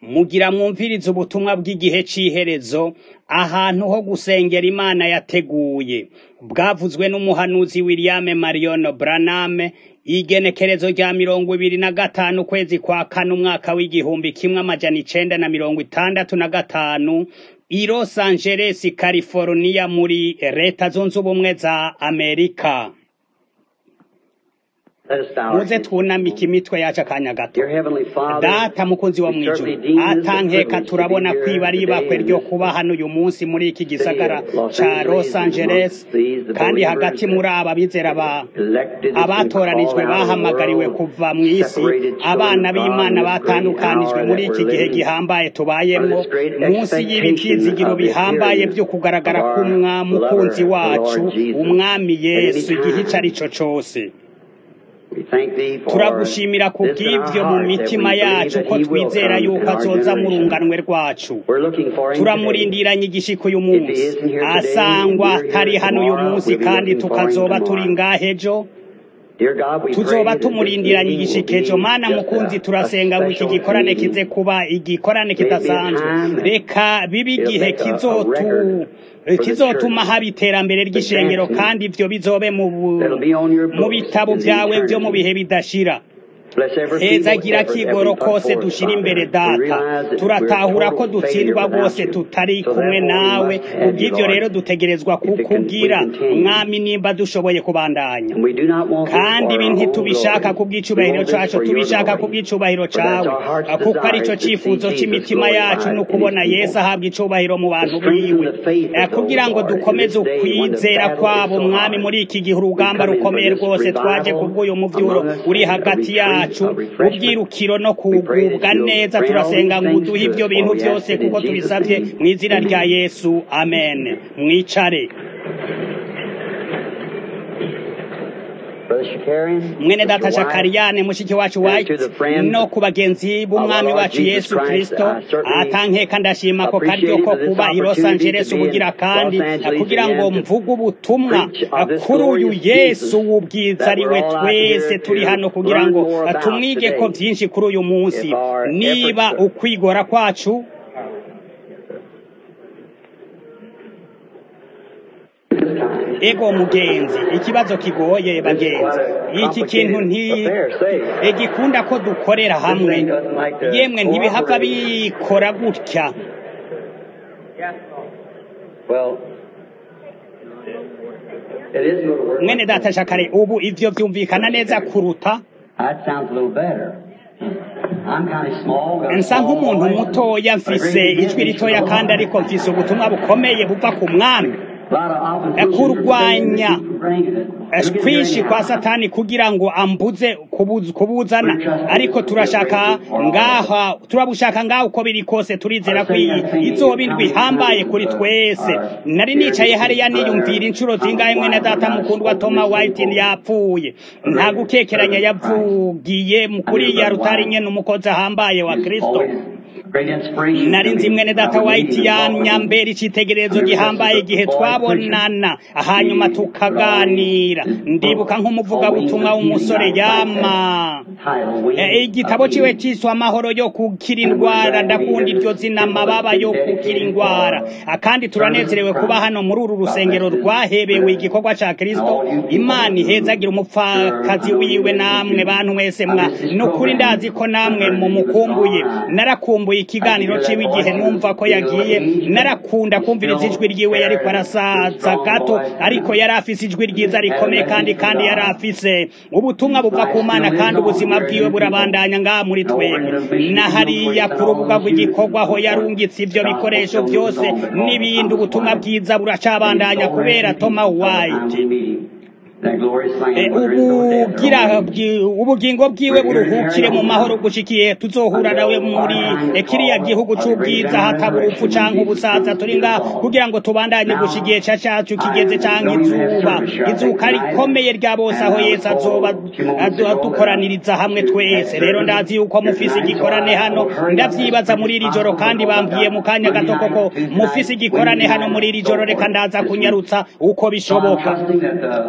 mugira mwumvirize ubutumwa bw'igihe c'iherezo ahantu ho gusengera imana yateguye bwavuzwe n'umuhanuzi william marion branham igenekerezo rya mirongo ibiri na gatanu ukwezi kwa kane umwaka w'igihumbi kimwe amajana icenda na mirongo itandatu na gatanu i los angeles california muri leta zunze ubumwe za amerika muze twunamike imitwe yacu akanya gato data mukunzi wo mwijuru atankeka turabona kwiba ari ibakwe ryo kuba hano uyu munsi muri iki gisagara ca los angeles kandi hagati muri aba bizera ba abatoranijwe bahamagariwe kuva mu isi abana b'imana batandukanijwe muri iki gihe gihambaye tubayemwo munsi y'ibivyizigiro bihambaye vyo kugaragara k'umwamukunzi wacu umwami yesu igihe ico ari co cose turagushimira ku bw'ibyo mu mitima yacu ko twizera yuko azoza mu runganwe rwacu turamurindiranye igishiko uyu munsi asangwa atari hano uyu munsi kandi tukazoba turi ngaho ejo tuzoba tumurindiranye igishikejo mana mukunzi turasenga ngo iki gikorane kize kuba igikorane kidasanzwe reka bibe igihe kizotu kizotuma haba iterambere ry'ishengero kandi ivyo bizobe mu bitabo vyawe vyo mu bihe bidashira hezagira kigoro kose dushira imbere data turatahura ko dutsindwa rwose tutari kumwe nawe kubw'ivyo rero dutegerezwa kukugira mwami nimba dushoboye kubandanya kandi ibi ntitubishaka kubw'icubahiro cacu tubishaka kubw'icubahiro cawe kuko arico cifuzo c'imitima yacu ni ukubona yesu ahabwa icubahiro mu bantu biwe kugira ngo dukomeze ukwizera kwabo mwami muri iki gihe urugamba rukomeye rwose twaje kubw'uyu muvyuro uri hagati yacu yacu ubwirukiro no kugubwa neza turasenga ngo uduhe ibyo bintu byose kuko tubisabye mu izina rya yesu amen mwicare mwene data shakariyane mushiki wacu white no ku bagenzi b'umwami wacu yesu kristo atankeka ndashima ko karyo ko kuba i los angeles ubugira kandi kugira ngo mvuge ubutumwa kuri uyu yesu w'ubwiza ari we twese turi hano kugira ngo tumwige ko byinshi kuri uyu munsi niba ukwigora kwacu ego mugenzi ikibazo kigoye bagenzi iki kintu nti gikunda ko dukorera hamwe yemwe ntibihava bikora gutya mwene data shakare ubu ivyo vyumvikana neza kuruta nsa nk'umuntu mutoya mfise ijwi ritoya kandi ariko mfise ubutumwa bukomeye buva ku mwami kurwanya kwinshi kwa satani kugira ngo ambuze kubuzana ariko turashaka ngaha turabushaka ngaho uko biri kose turizera ko izoba indwi ihambaye kuri twese nari nicaye hariya niyumvira inshuro zingahe mwene data mukundwa Toma White yapfuye nta gukekeranya yavugiye kuri ya rutari nyene umukozi ahambaye wa Kristo nari nzi mwene data white yamyambera icitegererezo gihambaye igihe twabonana hanyuma tukaganira ndibuka nk'umuvugabutumwa w'umusore yama igitabo ciwe ciswe amahoro yo kukira indwara ndakunda iryo zina amababa yo kukira indwara kandi turanezerewe kuba hano muri uru rusengero rwahebewe igikorwa ca kristo imana ihezagira umupfakazi wiwe namwe bantu mwese mwa nukuri ndazi ko namwe mumukumbuye narakumbuye ikiganiro ciwe igihe numva ko yagiye narakunda kumviriza ijwi ryiwe yariko arasaza gato ariko yari afise ijwi ryiza rikomeye kandi kandi yari afise ubutumwa buva ku mana kandi ubuzima bwiwe burabandanya ngaha muri twebwe na hariya ku rubuga rw'igikorwa aho yarungitse ivyo bikoresho vyose n'ibindi ubutumwa bwiza buracabandanya kubera Toma White ubugira ubugingo bwiwe buruhukire mu mahoro gushikiye tuzohura nawe muri kiriya gihugu c'ubwiza hataba urupfu canke ubusaza turi ngaha kugira ngo tubandanye gushikiye ca cacu kigeze canke izuba izuka rikomeye rya bose aho yesu azoba dukoraniriza hamwe twese rero ndazi yuko mufise igikorane hano ndavyibaza muri iri joro kandi bambwiye mu kanya gato koko mufise igikorane hano muri iri joro reka ndaza kunyarutsa uko bishoboka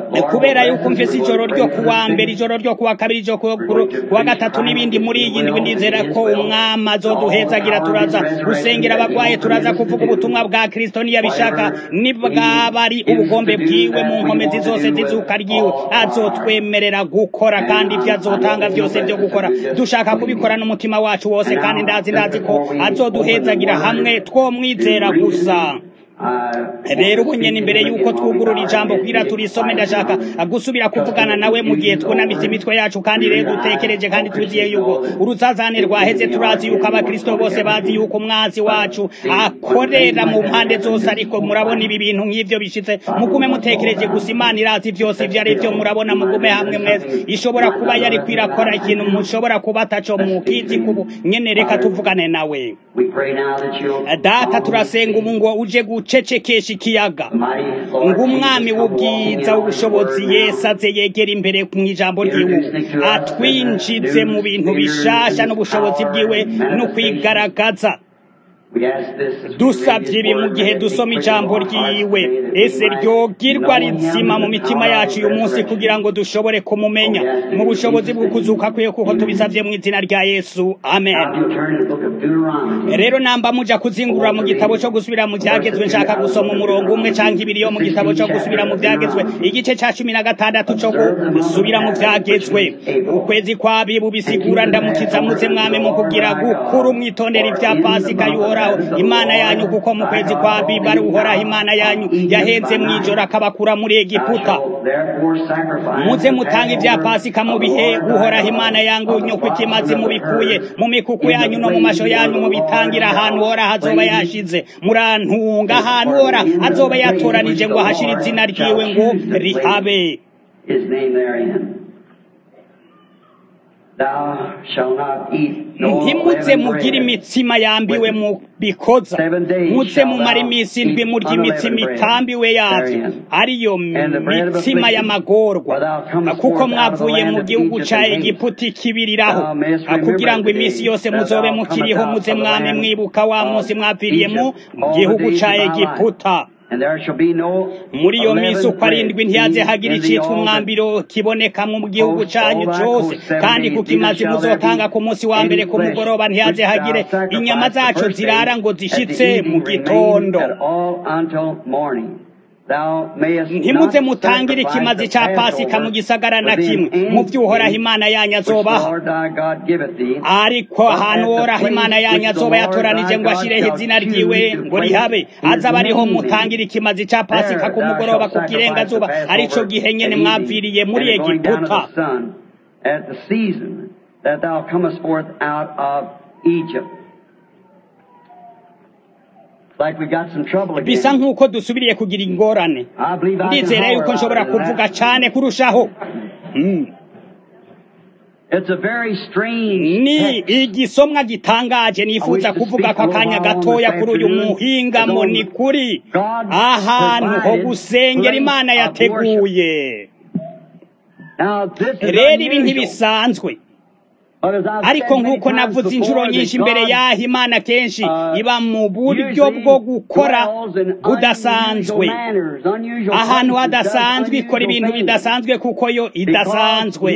kubera yuko mfise ijoro ryo kuwa mbere ijoro ryo kuwa kabiri ijoro kuwa gatatu n'ibindi muri iyi ndwi ndizera ko umwami azoduhezagira turaza gusengera abagwaye turaza kuvuga ubutumwa bwa kristo niyabishaka nibwaba ari ubugombe bwiwe mu nkomezi zose zizuka ryiwe azotwemerera gukora kandi ibyo azotanga byose byo gukora dushaka kubikora n'umutima wacu wose kandi ndazi ndazi ko azoduhezagira hamwe twomwizera gusa rero ubu nyene imbere yuko twugurura ijambo kugira turisome ndashaka gusubira kuvugana nawe mu gihe twunamitse imitwe yacu kandi rero dutekereje kandi tuziye yuko uruzazane rwaheze turazi yuko abakristo bose bazi yuko umwanzi wacu akorera mu mpande zose ariko murabona ibi bintu nk'ivyo bishitse mugume mutekereje gusa imana irazi vyose ivyo ari vyo murabona mugume hamwe mwese ishobora kuba yari kwirakora ikintu mushobora kuba ataco mukizi kubu nyene reka tuvugane nawe data turasenga ubu ngo uje gucecekesha ikiyaga ngo umwami w'ubwiza w'ubushobozi yesu aze yegera imbere mu ijambo ryiwe atwinjize mu bintu bishasha n'ubushobozi bwiwe no kwigaragaza dusabye ibi mu gihe dusoma ijambo ryiwe ese ryogirwa rizima mu mitima yacu uyu munsi kugira ngo dushobore kumumenya mu bushobozi bwo kuzuka kwe kuko tubisabye mu izina rya yesu amen rero namba muja kuzingurura mu gitabo cyo gusubira mu byagezwe nshaka gusoma umurongo umwe canke ibiri yo mu gitabo cyo gusubira mu byagezwe igice ca cumi na gatandatu cyo gusubira mu byagezwe ukwezi kwabibu bisigura ndamukiza muze mwame mu kugira gukuru mwitondera ibya pasika y'uhoraho imana yanyu kuko mu kwezi kwa biba ari uhoraho imana yanyu yahenze mw'ijoro akabakura muri egiputa muze mutanga ibya pasika mu bihe uhoraho imana yangu nyuko ikimazi mubikuye mu mikuku yanyu no mu masho yanyu mubitangira ahantu uhoraho azoba yashize murantunga ahantu uhoraho azoba yatoranije ngo ahashire izina ryiwe ngo rihabe ntimuze mugire imitsima yambiwe mu bikoza muze mumara iminsi indwi murya imitsima itambiwe yavyo ariyo mitsima y'amagorwa kuko mwavuye mu gihugu ca egiputa ikibiriraho kugira ngo iminsi yose muzobe mukiriho muze mwame mwibuka wa munsi mwapfiriye mu gihugu ca egiputa muri iyo minsi uko arindwi ntiyaze hagira icitwa umwambiro kiboneka mu gihugu canyu cose kandi ku kimazi muzotanga ku munsi wa mbere ku mugoroba ntiyaze hagire inyama zaco zirara ngo zishitse mu gitondo ntimuze mutangire ikimazi ca pasika mu gisagara na kimwe mu vy'uhoraho imana yanyu azobaha ariko ahantu uhoraho imana yanyu azoba yatoranije ngo ashireho izina ryiwe ngo rihabe azaba ariho mutangira ikimazi ca pasika ku mugoroba ku kirengazuba arico gihe nyene mwapfiriye muri egiputa bisa nk'uko dusubiriye kugira ingorane ndizera yuko nshobora kuvuga cane kurushaho ni igisomwa gitangaje nifuza kuvuga ko akanya gatoya kuri uyu muhingamo ni kuri ahantu ho gusengera imana yateguye rero ibi ntibisanzwe ariko nk'uko navuze inshuro nyinshi imbere y'aho imana kenshi iba mu buryo bwo gukora budasanzwe ahantu hadasanzwe ikora ibintu bidasanzwe kuko yo idasanzwe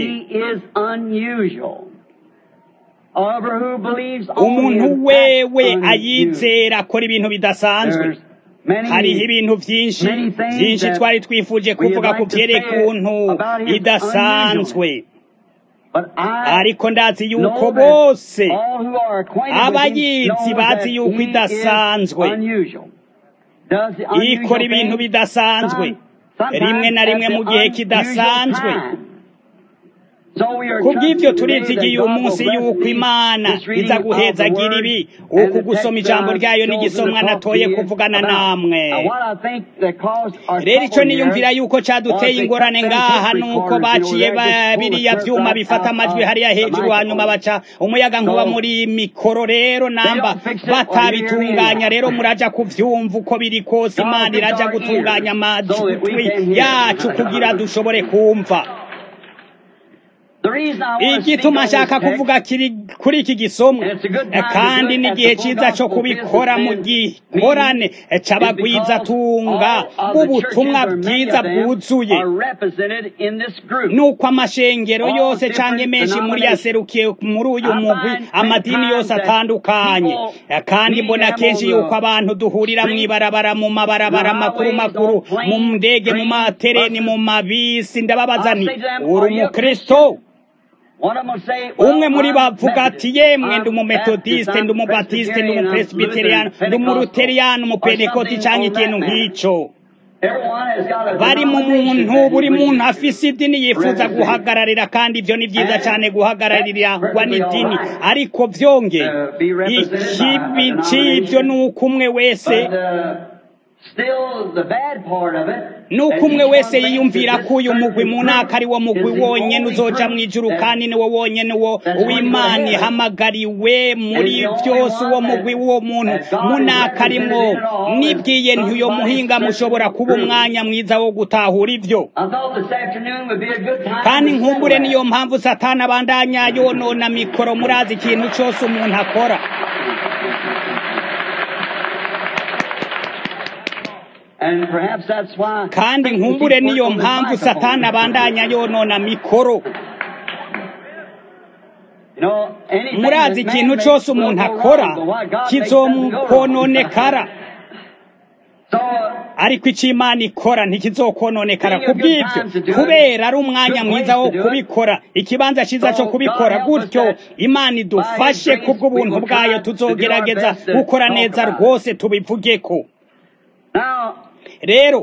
umuntu wewe ayizera akora ibintu bidasanzwe hariho ibintu byinshi byinshi twari twifuje kuvuga ku byerekuntu idasanzwe ariko ndazi yuko bose abayizi bazi yuko idasanzwe ikora ibintu bidasanzwe rimwe na rimwe mu gihe kidasanzwe kubw'ibyo turizigiye uyu munsi yuko imana iza guhezagira ibi uku gusoma ijambo ryayo n'igisomwa natoye kuvugana namwe rero icyo niyumvira yuko caduteye ingorane ngaha nuko baciye biriya vyuma bifata amajwi hariya hejuru hanyuma baca umuyaga nkuba muri mikoro rero namba batabitunganya rero muraja kuvyumva uko biri kose imana iraja gutunganya amajwi yacu kugira dushobore kumva igituma nshaka kuvuga kiri kuri iki gisomwa kandi n'igihe cyiza cyo kubikora mu gikorane cy'abagwizatunga b'ubutumwa bwiza bwuzuye nuko amashengero yose cyangwa menshi muri yaserukiye muri uyu mugwi amadini yose atandukanye kandi mbona kenshi yuko abantu duhurira mu ibarabara mu mabarabara makuru makuru mu ndege mu matereni mu mabisi ndababaza ni uri umukristo umwe muri bavuga ati yemwe ndi umumetodiste ndi umubatiste ndi umupresbiteriyani ndi umuruteriyani umupenekoti cyangwa ikintu nk'icyo bari mu muntu buri muntu afise idini yifuza guhagararira kandi ibyo ni byiza cyane guhagararirwa n'idini ariko byonge ikibi cy'ibyo ni uko umwe wese nuko umwe wese yiyumvira ko uyu mugwi mu ntaka ari wo mugwi wonyine uzoja mu ijuru kandi ni wo wonyine wo uw'imana ihamagariwe muri byose uwo mugwi w'uwo muntu mu ntaka arimwo nibwiye ntiyo muhinga mushobora kuba umwanya mwiza wo gutahura ibyo kandi nkumbure niyo mpamvu satana abandanya yonona mikoro murazi ikintu cyose umuntu akora kandi nkumbure niyo mpamvu satani abandanya yonona mikoro murazi ikintu cyose umuntu akora kizokononekara ariko icyo imana ikora ntikizokononekara ku bw'ibyo kubera ari umwanya mwiza wo kubikora ikibanza cyiza cyo kubikora gutyo imana idufashe kubw'ubuntu bwayo tuzogerageza gukora neza rwose tubivuge ko rero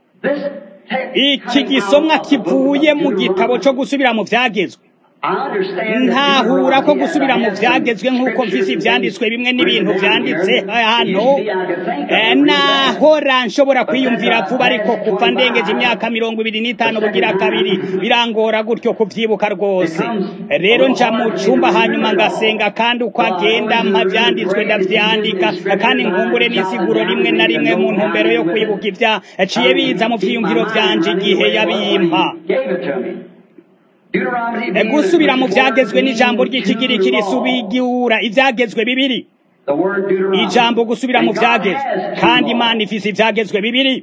iki gisomwa kivuye mu gitabo cyo gusubira mu byagezwe ntahura ko gusubira mu byagezwe nk'uko mvise ibyanditswe bimwe n'ibintu byanditse hano nahora nshobora kwiyumvira vuba ariko kuva ndengeje imyaka mirongo ibiri n'itanu bugira kabiri birangora gutyo kubyibuka rwose rero nja mu cyumba hanyuma ngasenga kandi uko agenda mpa byanditswe ndabyandika kandi nkumbure n'isiguro rimwe na rimwe mu ntumbero yo kwibuka ibyaciye biza mu byiyumviro byanje igihe yabimpa gusubira mu byagezwe n'ijambo ry'ikigiriki risubigura ibyagezwe bibiri ijambo gusubira mu byagezwe kandi imana ifise ibyagezwe bibiri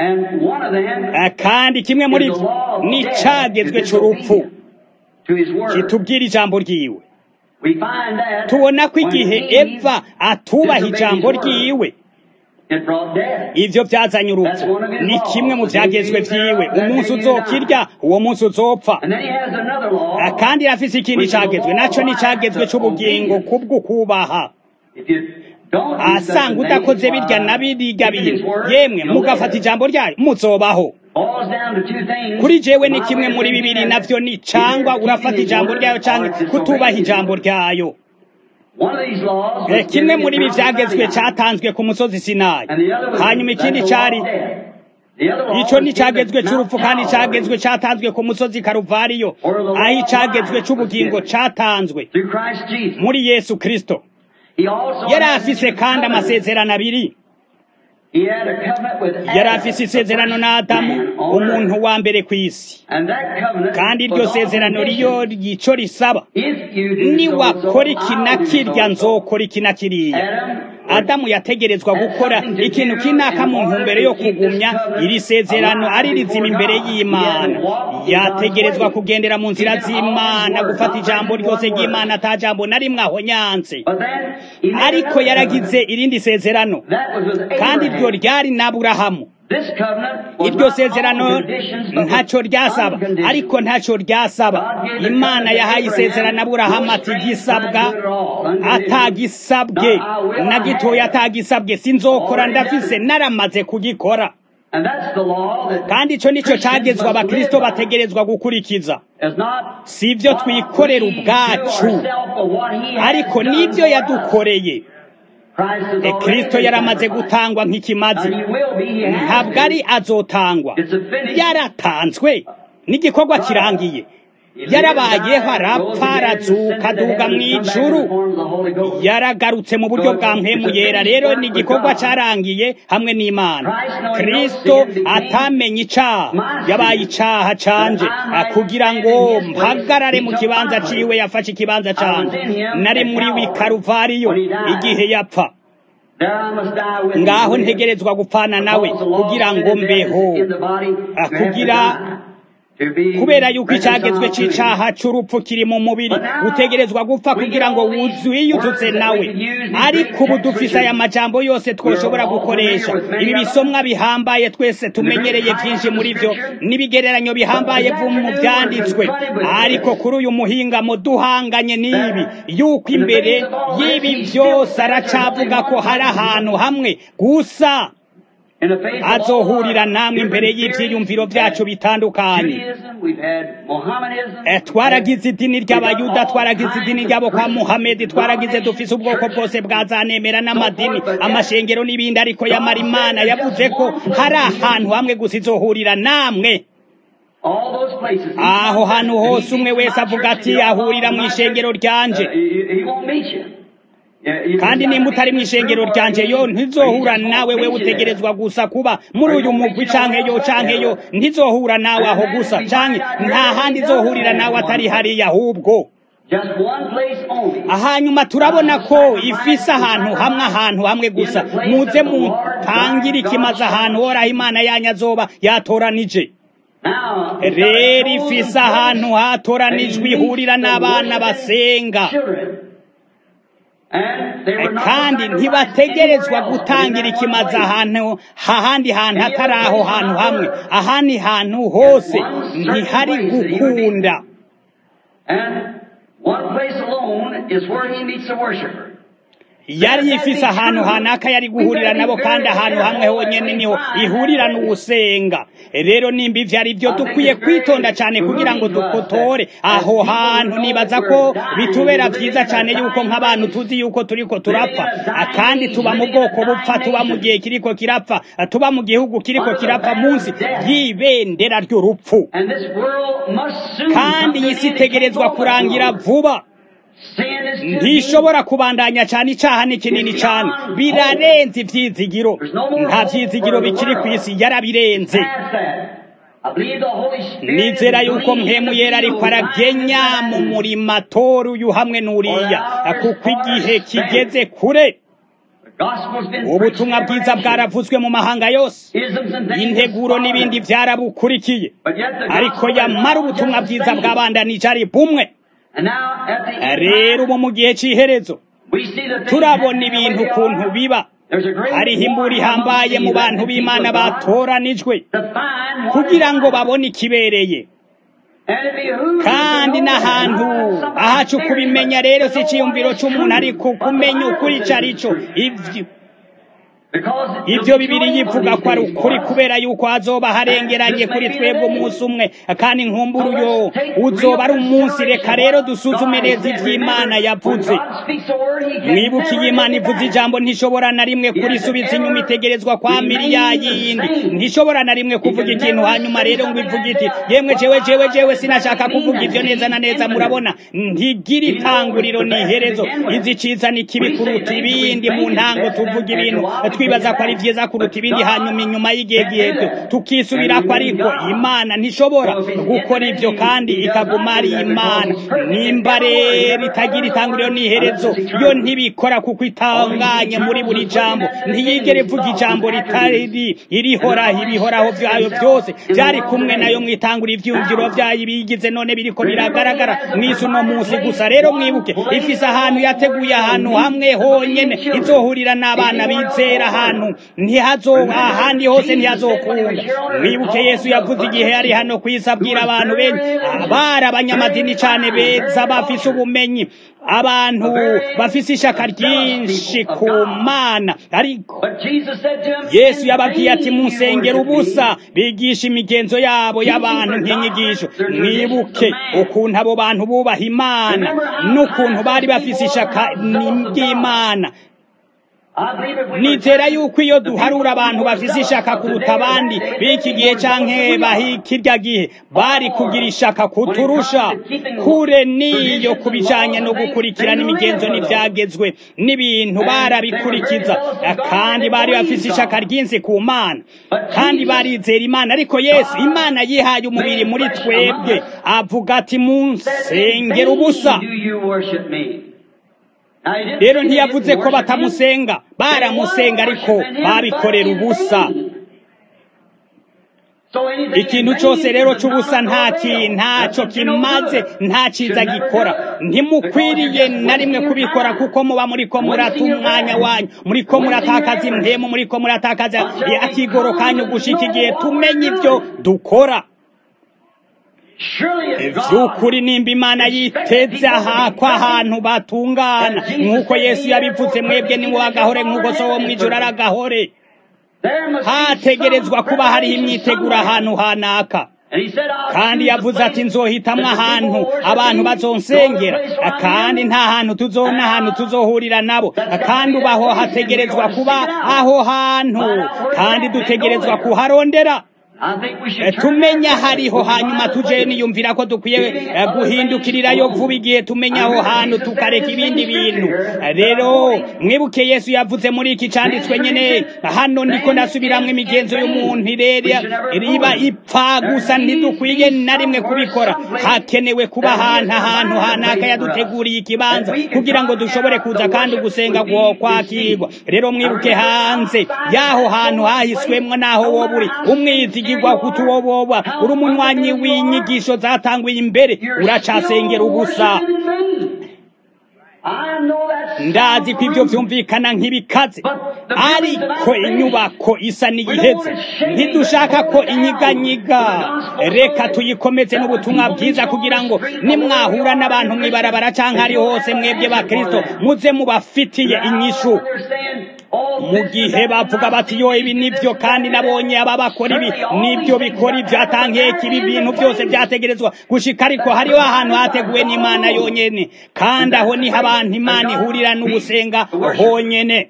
kandi kimwe muri byo ni icyagezwe cy'urupfu kitubwira ijambo ryiwe tubona ko igihe eva atubaha ijambo ryiwe ibyo byazanye urupfu ni kimwe mu byagezwe byiwe umunsi uzokirya uwo munsi uzopfa kandi afise ikindi cyagezwe nacyo ni icyagezwe cy'ubugingo kubwo kubaha asanga udakoze birya na biriga bintu yemwe mugafata ijambo ryayo muzobaho kuri jewe ni kimwe muri bibiri navyo ni cangwa urafata ijambo ryayo canke kutubaha ijambo ryayo kimwe muri ibi byagezwe cyatanzwe ku musozi sinayi hanyuma ikindi cyari icyo ni icyagezwe cy'urupfu kandi icyagezwe cyatanzwe ku musozi karuvariyo aho icyagezwe cy'ubugingo cyatanzwe muri yesu kirisito yari afise kandi amasezerano abiri yari afise isezerano na adamu umuntu wa mbere ku isi kandi iryo sezerano riyo ryico risaba niwakora iki na kirya nzokora iki na kiriya adamu yategerezwa gukora ikintu kinaka mu ntumbero yo kugumya iri sezerano ari rizima imbere y'imana yategerezwa kugendera mu nzira z'imana gufata ijambo ryose ry'imana ata jambo na rimwe aho nyanze ariko yaragize irindi sezerano kandi iryo ryari n'aburahamu iryo sezerano ntacyo ryasaba ariko ntacyo ryasaba imana yahaye isezerano aburahamu ati gisabwa atagisabwe na gitoya atagisabwe sinzokora ndafise naramaze kugikora kandi icyo nicyo cyagezwe abakristo bategerezwa gukurikiza si ibyo twikorera ubwacu ariko n'ibyo yadukoreye kristo yaramaze gutangwa nk'ikimazi ntabwo ari azotangwa yaratanzwe n'igikorwa kirangiye yarabayeho arapfa arazuka aduga mu ijuru yaragarutse mu buryo bwa mpemu yera rero ni igikorwa cyarangiye hamwe n'imana kristo atamenye icaha yabaye icaha canje kugira ngo mpagarare mu kibanza ciwe yafashe ikibanza canje nari muri wikaruvariyo igihe yapfa ngaho ntegerezwa gupfana nawe kugira ngo mbeho kugira kubera yuko icyagezwe cy'icaha cy'urupfu kiri mu mubiri utegerezwa gupfa kugira ngo wiyuzutse nawe ariko ubu dufise aya majambo yose twoshobora gukoresha ibi bisomwa bihambaye twese tumenyereye byinshi muri byo n'ibigereranyo bihambaye mu byanditswe ariko kuri uyu muhingamo duhanganye n'ibi yuko imbere y'ibi byose aracavuga ko hari ahantu hamwe gusa azohurira namwe imbere y'ibyiyumviro byacu bitandukanye twaragize idini ry'abayuda twaragize idini ry'abo kwa muhamedi twaragize dufise ubwoko bwose bwazanemera n'amadini amashengero n'ibindi ariko yamara imana yavuze ko hari ahantu hamwe gusa izohurira namwe aho hantu hose umwe wese avuga ati ahurira mu ishengero ryanje kandi nimba utari mu ishengero ryanje yo ntizohura nawe we utegerezwa gusa kuba muri uyu mugwi canke yo canke yo ntizohura nawe aho gusa canke nta handi izohurira nawe atari hariya ahubwo hanyuma turabona ko ifise ahantu hamwe ahantu hamwe gusa muze mutangire ikimaze ahantu horaho imana yanyu azoba yatoranije rero ifise ahantu hatoranijwe ihurira n'abana basenga kandi ntibategerezwa gutangira ikimaze ahantu hahandi hantu hatari aho hantu hamwe ahandi hantu hose ntihari gukunda yari yifise ahantu hanaka yari guhurira nabo kandi ahantu hamwe honyine niho ihurira n'uwusenga rero nimba ivyo ari byo dukwiye kwitonda cyane kugira ngo dukotore aho hantu nibaza ko bitubera vyiza cyane yuko nk'abantu tuzi yuko turiko turapfa kandi tuba mu bwoko bupfa tuba mu gihe kiriko kirapfa tuba mu gihugu kiriko kirapfa munsi y'ibendera ry'urupfu kandi iyi si itegerezwa kurangira vuba ntishobora kubandanya cyane icyaha ni kinini cyane birarenze ibyizigiro nta byizigiro bikiri ku isi yarabirenze nizera yuko mpemu yera ariko aragenya mu murima tora uyu hamwe n'uriya kuko igihe kigeze kure ubutumwa bwiza bwaravuzwe mu mahanga yose integuro n'ibindi byarabukurikiye ariko yamara ubutumwa bwiza bwabandanije ari bumwe rero ubu mu gihe cy'iherezo turabona ibintu ukuntu biba hariho imbura ihambaye mu bantu b'imana batoranijwe kugira ngo babone ikibereye kandi n'ahantu ahacu kubimenya rero si icyiyumviro cy'umuntu ariko kumenya ukuri icyo ari cyo ibyo bibiri yivuga ko ari ukuri kubera yuko hazoba harengeranye kuri twebwe umunsi umwe kandi nkumbura uyo uzoba ari umunsi reka rero dusuzume neza iby'imana yavuze mwibuke iyi imana ivuze ijambo ntishobora na rimwe kurisubiza inyuma itegerezwa kwa miriya yindi ntishobora na rimwe kuvuga ikintu hanyuma rero ngo ivuge iti yemwe jewe jewe jewe sinashaka kuvuga ibyo neza na neza murabona ntigira itanguriro ni iherezo izi ciza ni kibi kuruta ibindi mu ntango tuvuga ibintu twibaza ko ari byiza kuruta ibindi hanyuma inyuma y'igihe gihebyo tukisubira ko ariko imana ntishobora gukora ibyo kandi ikaguma ari imana nimba rero itagira itanguriro n'iherezo yo ntibikora kuko itanganye muri buri jambo ntiyigere ivuga ijambo ritari irihoraho ibihoraho byayo byose byari kumwe nayo mwitangura ibyiyumviro byayo bigize none biriko biragaragara mwisi uno munsi gusa rero mwibuke ifise ahantu yateguye ahantu hamwe honyene izohurira n'abana bizera ahantu ntihazoba ahandi hose ntihazokunda mwibuke yesu yavuze igihe yari hano ku isi abwira abantu benshi bari abanyamadini cyane beza bafise ubumenyi abantu bafise ishaka ryinshi ku mana ariko yesu yababwiye ati musengera ubusa bigisha imigenzo yabo y'abantu nk'inyigisho mwibuke ukuntu abo bantu bubaha imana n'ukuntu bari bafise ishaka ry'imana nizera yuko iyo duharura abantu bafise ishaka kuruta abandi b'iki gihe canke bahikirya gihe bari kugira ishaka kuturusha kure niyo kubijanye no gukurikirana imigenzo n'ivyagezwe n'ibintu barabikurikiza kandi bari bafise ishaka ryinshi ku mana kandi barizera imana ariko yesu imana yihaye umubiri muri twebwe avuga ati munsengera ubusa rero ntiyavuze ko batamusenga baramusenga ariko babikorera ubusa ikintu cyose rero cy'ubusa nta ntacyo kimaze nta cyiza gikora ntimukwiriye na rimwe kubikora kuko muba muri ko murata umwanya wanyu muri ko muratakaza impemu muri ko muratakaza akigoro kanyu gushika igihe tumenye ibyo dukora by'ukuri nimba imana yiteze aha ko ahantu batungana nk'uko yesu yabivuze mwebwe ni agahore nk'uko so wo mu ijoro ari agahore hategerezwa kuba hariho imyiteguro ahantu hanaka kandi yavuze ati nzohitamwo ahantu abantu bazonsengera kandi nta hantu tuzona ahantu tuzohurira nabo kandi ubaho hategerezwa kuba aho hantu kandi dutegerezwa kuharondera tumenya hariho hanyuma tuje niyumvira ko dukwiye guhindukirirayo vuba igihe tumenya aho hantu tukareka ibindi bintu rero mwibuke yesu yavuze muri iki cyanditswe nyene hano ndiko ndasubiramwo imigenzo y'umuntu riba ipfa gusa ntidukwiye na rimwe kubikora hakenewe kuba ahantu ahantu hanaka yaduteguriye ikibanza kugira ngo dushobore kuza kandi gusenga kwakirwa rero mwibuke hanze y'aho hantu hahiswemwo n'aho wowe uri umwizi igwa kutuwoboba uri umunywanyi w'inyigisho zatanguye imbere uracasengera ubusa ndazi ko ibyo byumvikana nk'ibikaze ariko inyubako isa n'iyiheze ntidushaka ko inyiganyiga reka tuyikomeze n'ubutumwa bwiza kugira ngo nimwahura n'abantu mwibarabara cyangwa ari hose mwebwe ba kirisito muze mubafitiye inyishu mu gihe bavuga bati yo ibi nibyo kandi nabonye aba bakora ibi nibyo bikora ibyo atangiye ibi bintu byose byategerezwa gushika ariko hariho ahantu hateguwe n'imana yonyene kandi aho niho abantu imana ihurira n'ugusenga honyene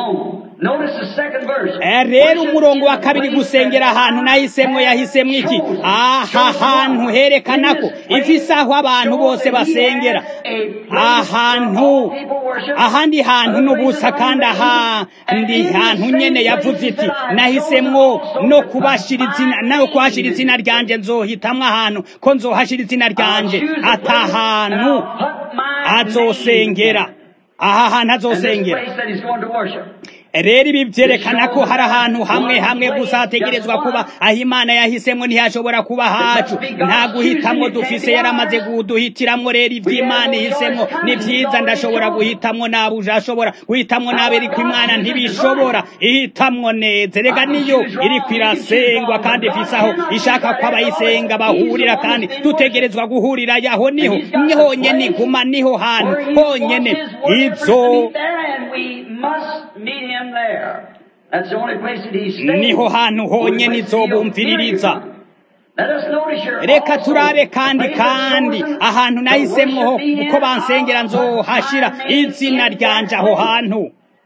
rero umurongo wa kabiri gusengera ahantu nahisemo yahisemo iki aha hantu herekana ko ifise aho abantu bose basengera ahantu ahandi hantu n'ubusa kandi ahandi hantu nyene yavuze iti nahisemwo no kubashira izina no kuhashira izina ryanje nzohitamwo ahantu ko nzohashira izina ryanje atahantu azosengera aha hantu azosengera rero ibi byerekana ko hari ahantu hamwe hamwe gusa hategerezwa kuba aho imana yahisemo ntihashobora kuba hacu nta guhitamwo dufise yaramaze kuduhitiramwo rero iby'imana ihisemo ni byiza ndashobora guhitamwo nabi uje ashobora guhitamwo nabi ariko imana ntibishobora ihitamwo neza rega niyo iriko irasengwa kandi ifise aho ishaka ko abayisenga bahurira kandi dutegerezwa guhurira yaho niho honyene iguma niho hantu honyene izo niho hantu honyene izobumviririza reka turabe kandi kandi ahantu nahisemwo uko bansengera nzohashira izina ryanje aho hantu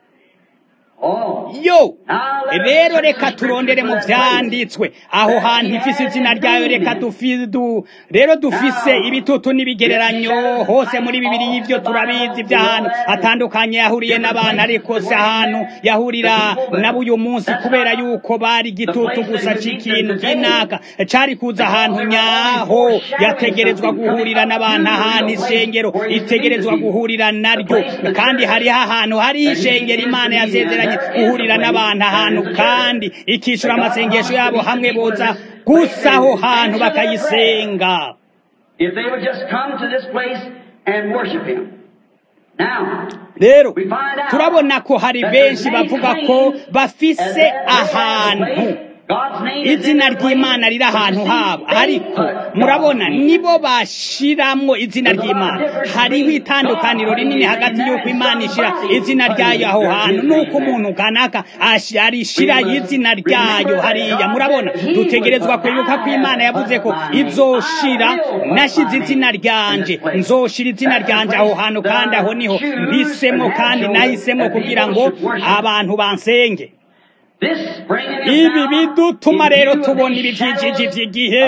yo rero reka turondere mu vyanditswe aho hantu ifise izina ryayo reka dufidu rero dufise ibitutu n'ibigereranyo hose muri bibiri y'ivyo turabizi vy'ahantu hatandukanye yahuriye n'abantu ariko si ahantu yahurira nabo uyu munsi kubera yuko bari igitutu gusa c'ikintu kinaka cari kuza ahantu nyaho yategerezwa guhurira n'abantu ahantu ishengero itegerezwa guhurira naryo kandi hariho ahantu hariho ishengero imana yasezeranye guhurira n'abantu ahantu kandi ikishura amasengesho yabo hamwe boza gusa aho hantu bakayisenga rero turabona ko hari benshi bavuga ko bafise ahantu izina ry'imana riri ahantu habo ariko murabona nibo bashiramwo izina ry'imana hariho itandukaniro rinini hagati y'uko imana ishira izina ryayo aho hantu n'uko umuntu kanaka arishira izina ryayo hariya murabona dutegerezwa kwibuka ko imana yavuze ko izoshira nashize izina ryanje nzoshira izina ryanje aho hantu kandi aho niho mpisemo kandi nahisemo kugira ngo abantu bansenge ibi bidutuma rero tubona ibijijiji by'igihe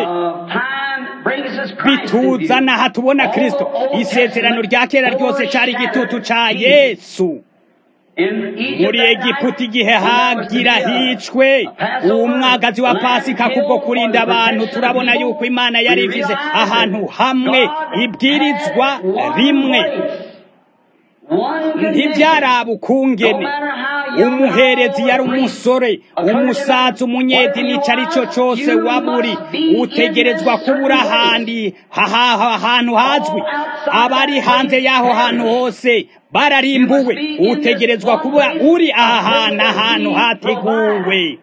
bituzana aha tubona kirisito isezerano rya kera ryose cyari igitutu cya yesu muri egiputa igihe hagira hicwe umwagazi wa pasika kubwo kurinda abantu turabona yuko imana yari ivize ahantu hamwe ibwirizwa rimwe ntibyaraba ukungene umuherezi yari umusore umusaza umunyedini icyo ari cyo cyose waburi utegerezwa kubura ahandi ahantu hazwi abari hanze y'aho hantu hose bararimbuwe utegerezwa kuba uri aha hantu ahantu hateguwe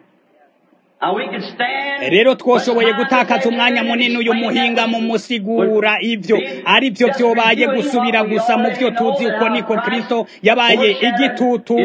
rero twoshoboye gutakaza umwanya munini uyu muhinga mu musigura ibyo ari byo byobaye gusubira gusa mu byo tuzi uko niko kirisito yabaye igitutu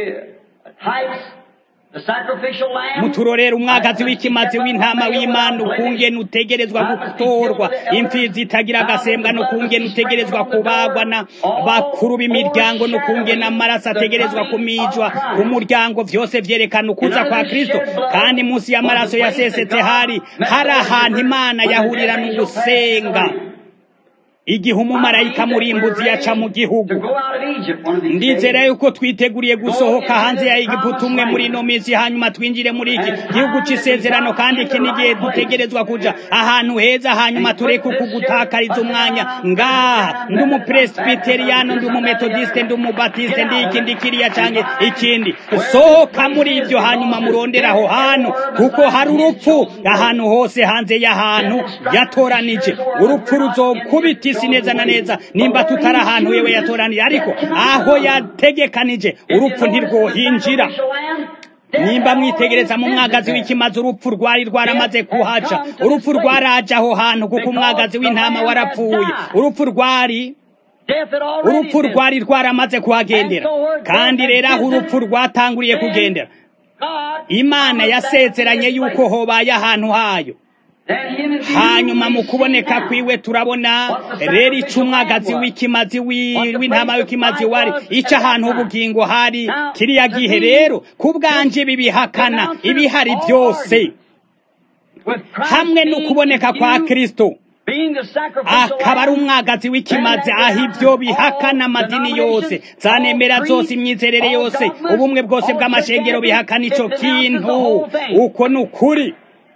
muturorera umwagazi w'ikimazi w'intama w'imana ukungene utegerezwa gutorwa imfizi itagira agasembwa n'ukungene utegerezwa kubagwa na bakuru b'imiryango n'ukungene amaraso ategerezwa kumijwa ku muryango byose vyerekana ukuza kwa kristo kandi munsi y'amaraso yasesetse hari hari ahantu imana yahurira n'ugusenga igihe umumarayika murimbuzi yaca mu gihugu ndizera yuko twiteguriye gusohoka hanze ya Egiputa umwe muri ino minsi hanyuma twinjire muri iki gihugu cy'isezerano kandi iki ni igihe dutegerezwa kuja ahantu heza hanyuma tureke uku gutakariza umwanya ngaha ndi umupresbiteriyano ndi umumetodiste ndi umubatiste ndi iki ndi kiriya canke ikindi sohoka muri ibyo hanyuma murondere aho hantu kuko hari urupfu ahantu hose hanze y'ahantu yatoranije urupfu ruzokubita isi neza na neza nimba tutari ahantu yewe yatoranije ariko aho yategekanije urupfu ntirwohinjira nimba mwitegereza mu mwagazi w'ikimazi urupfu rwari rwaramaze kuhaca urupfu rwaraje aho hantu kuko umwagazi w'intama warapfuye urupfu rwari urupfu rwari rwaramaze kuhagendera kandi rero aho urupfu rwatanguriye kugendera imana yasezeranye yuko hobaye ahantu hayo hanyuma mu kuboneka kwiwe turabona rero icyo umwagazi w'ikimazi w'intama w'ikimazi wari icyo ahantu h'ubugingo hari kiriya gihe rero ku bwanje bibihakana ibihari byose hamwe no kuboneka kwa kirisito akaba ari umwagazi w'ikimazi aho ibyo bihakana amadini yose zanemera zose imyizerere yose ubumwe bwose bw'amashengero bihakana icyo kintu uko ni ukuri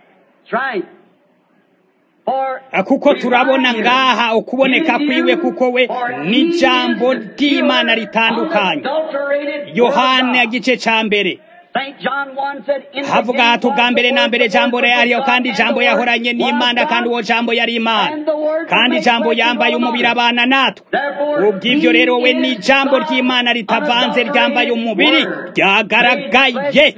kuko turabona ngaha ukuboneka kwiwe kuko we n'ijambo ry'imana ritandukanye yohana igice cya mbere havuga hati ubwa mbere na mbere jambo yariyo kandi jambo yahoranye n'imana kandi uwo jambo yari imana kandi jambo yambaye umubiri abana natwe ubw'ibyo rero we ni ijambo ry'imana ritavanze ryambaye umubiri ryagaragaye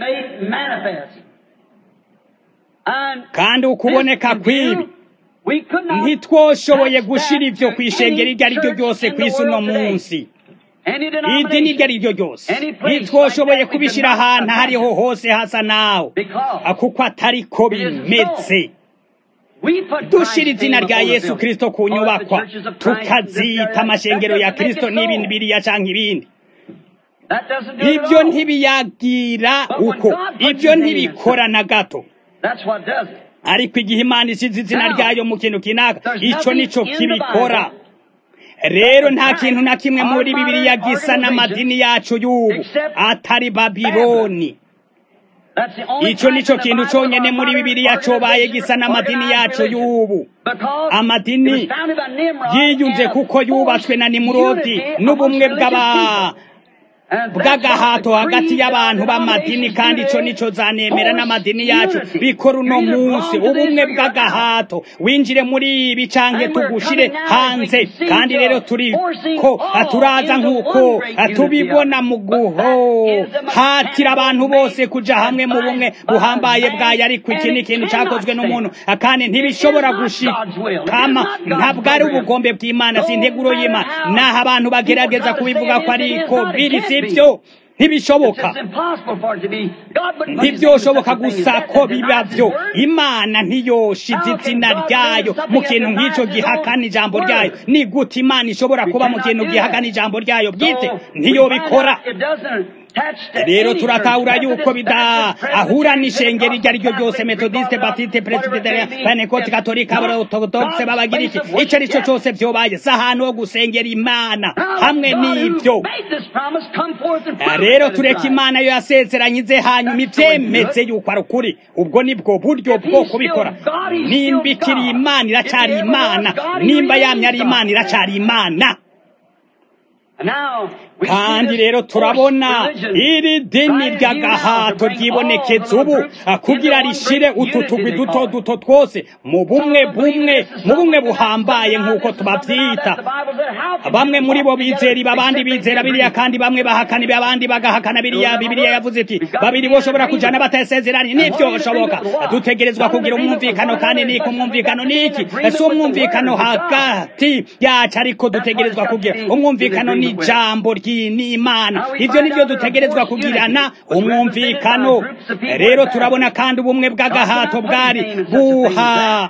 kandi ukuboneka kw'ibi ntitwoshoboye gushyira ibyo ku ishengero iryo ari ryo ryose ku isi uno munsi idini iryo ari ryo ryose ntitwoshoboye kubishyira ahantu aho ariho hose hasa nawe kuko atari ko bimeze dushyira izina rya yesu kirisito ku nyubakwa tukazita amashengero ya kirisito n'ibindi biriya cyangwa ibindi ibyo ntibiyagira uko ibyo ntibikora na gato ariko igihe imana isize izina ryayo mu kintu kinaka icyo nicyo kibikora rero nta kintu na kimwe muri bibiliya gisa n'amadini yacu y'ubu atari babiloni icyo nicyo kintu cyonyine muri bibiliya cyobaye gisa n'amadini yacu y'ubu amadini yiyunze kuko yubatswe na nimurodi n'ubumwe bw'aba bw'agahato hagati y'abantu b'amadini kandi ico nico zanemera n'amadini yacu bikora uno munsi ubumwe bw'agahato winjire muri ibi canke tugushire hanze kandi rero turi ko turaza nk'uko tubibona mu guhatira abantu bose kuja hamwe mu bumwe buhambaye bwayo ariko iki ni ikintu cakozwe n'umuntu kandi ntibishobora gushikama ntabwo ari ubugombe bw'imana si integuro y'imana naho abantu bagerageza kubivuga ko ariko biri sibyo ntibishoboka ntibyoshoboka gusa ko biba byo imana ntiyoshize izina ryayo mu kintu nk'icyo gihakana ijambo ryayo ni gute imana ishobora kuba mu kintu gihakana ijambo ryayo bwite ntiyobikora rero turatahura yuko bidahura n'ishengero iryo ari ryo ryose metodiste batiste presbyterian pentecote katolika orthodoxe babagiriki icyo ari cyo cyose byobaye si ahantu ho gusengera imana hamwe n'ibyo rero tureka imana yo yasezeranye ize hanyuma ibyemeze yuko ari ukuri ubwo nibwo buryo bwo kubikora nimba ikiri imana iracyari imana nimba yamye ari imana iracyari imana kandi rero turabona iri dini ry'agahato ryibonekeza ubu kugira rishire utu tugwi duto duto twose mu bumwe bumwe mu bumwe buhambaye nk'uko tubabyita bamwe muri bo bizera ibi abandi bizera biriya kandi bamwe bahakana ibi abandi bagahakana biriya bibiriya yavuze iti babiri boshobora kujana batasezeranye nibyo bishoboka dutegerezwa kugira umwumvikano kandi niko umwumvikano niki si umwumvikano hagati yacu ariko dutegerezwa kugira umwumvikano ni ijambo n'imana ibyo nibyo dutegerezwa kugirana umwumvikano rero turabona kandi ubumwe bw'agahato bwari buha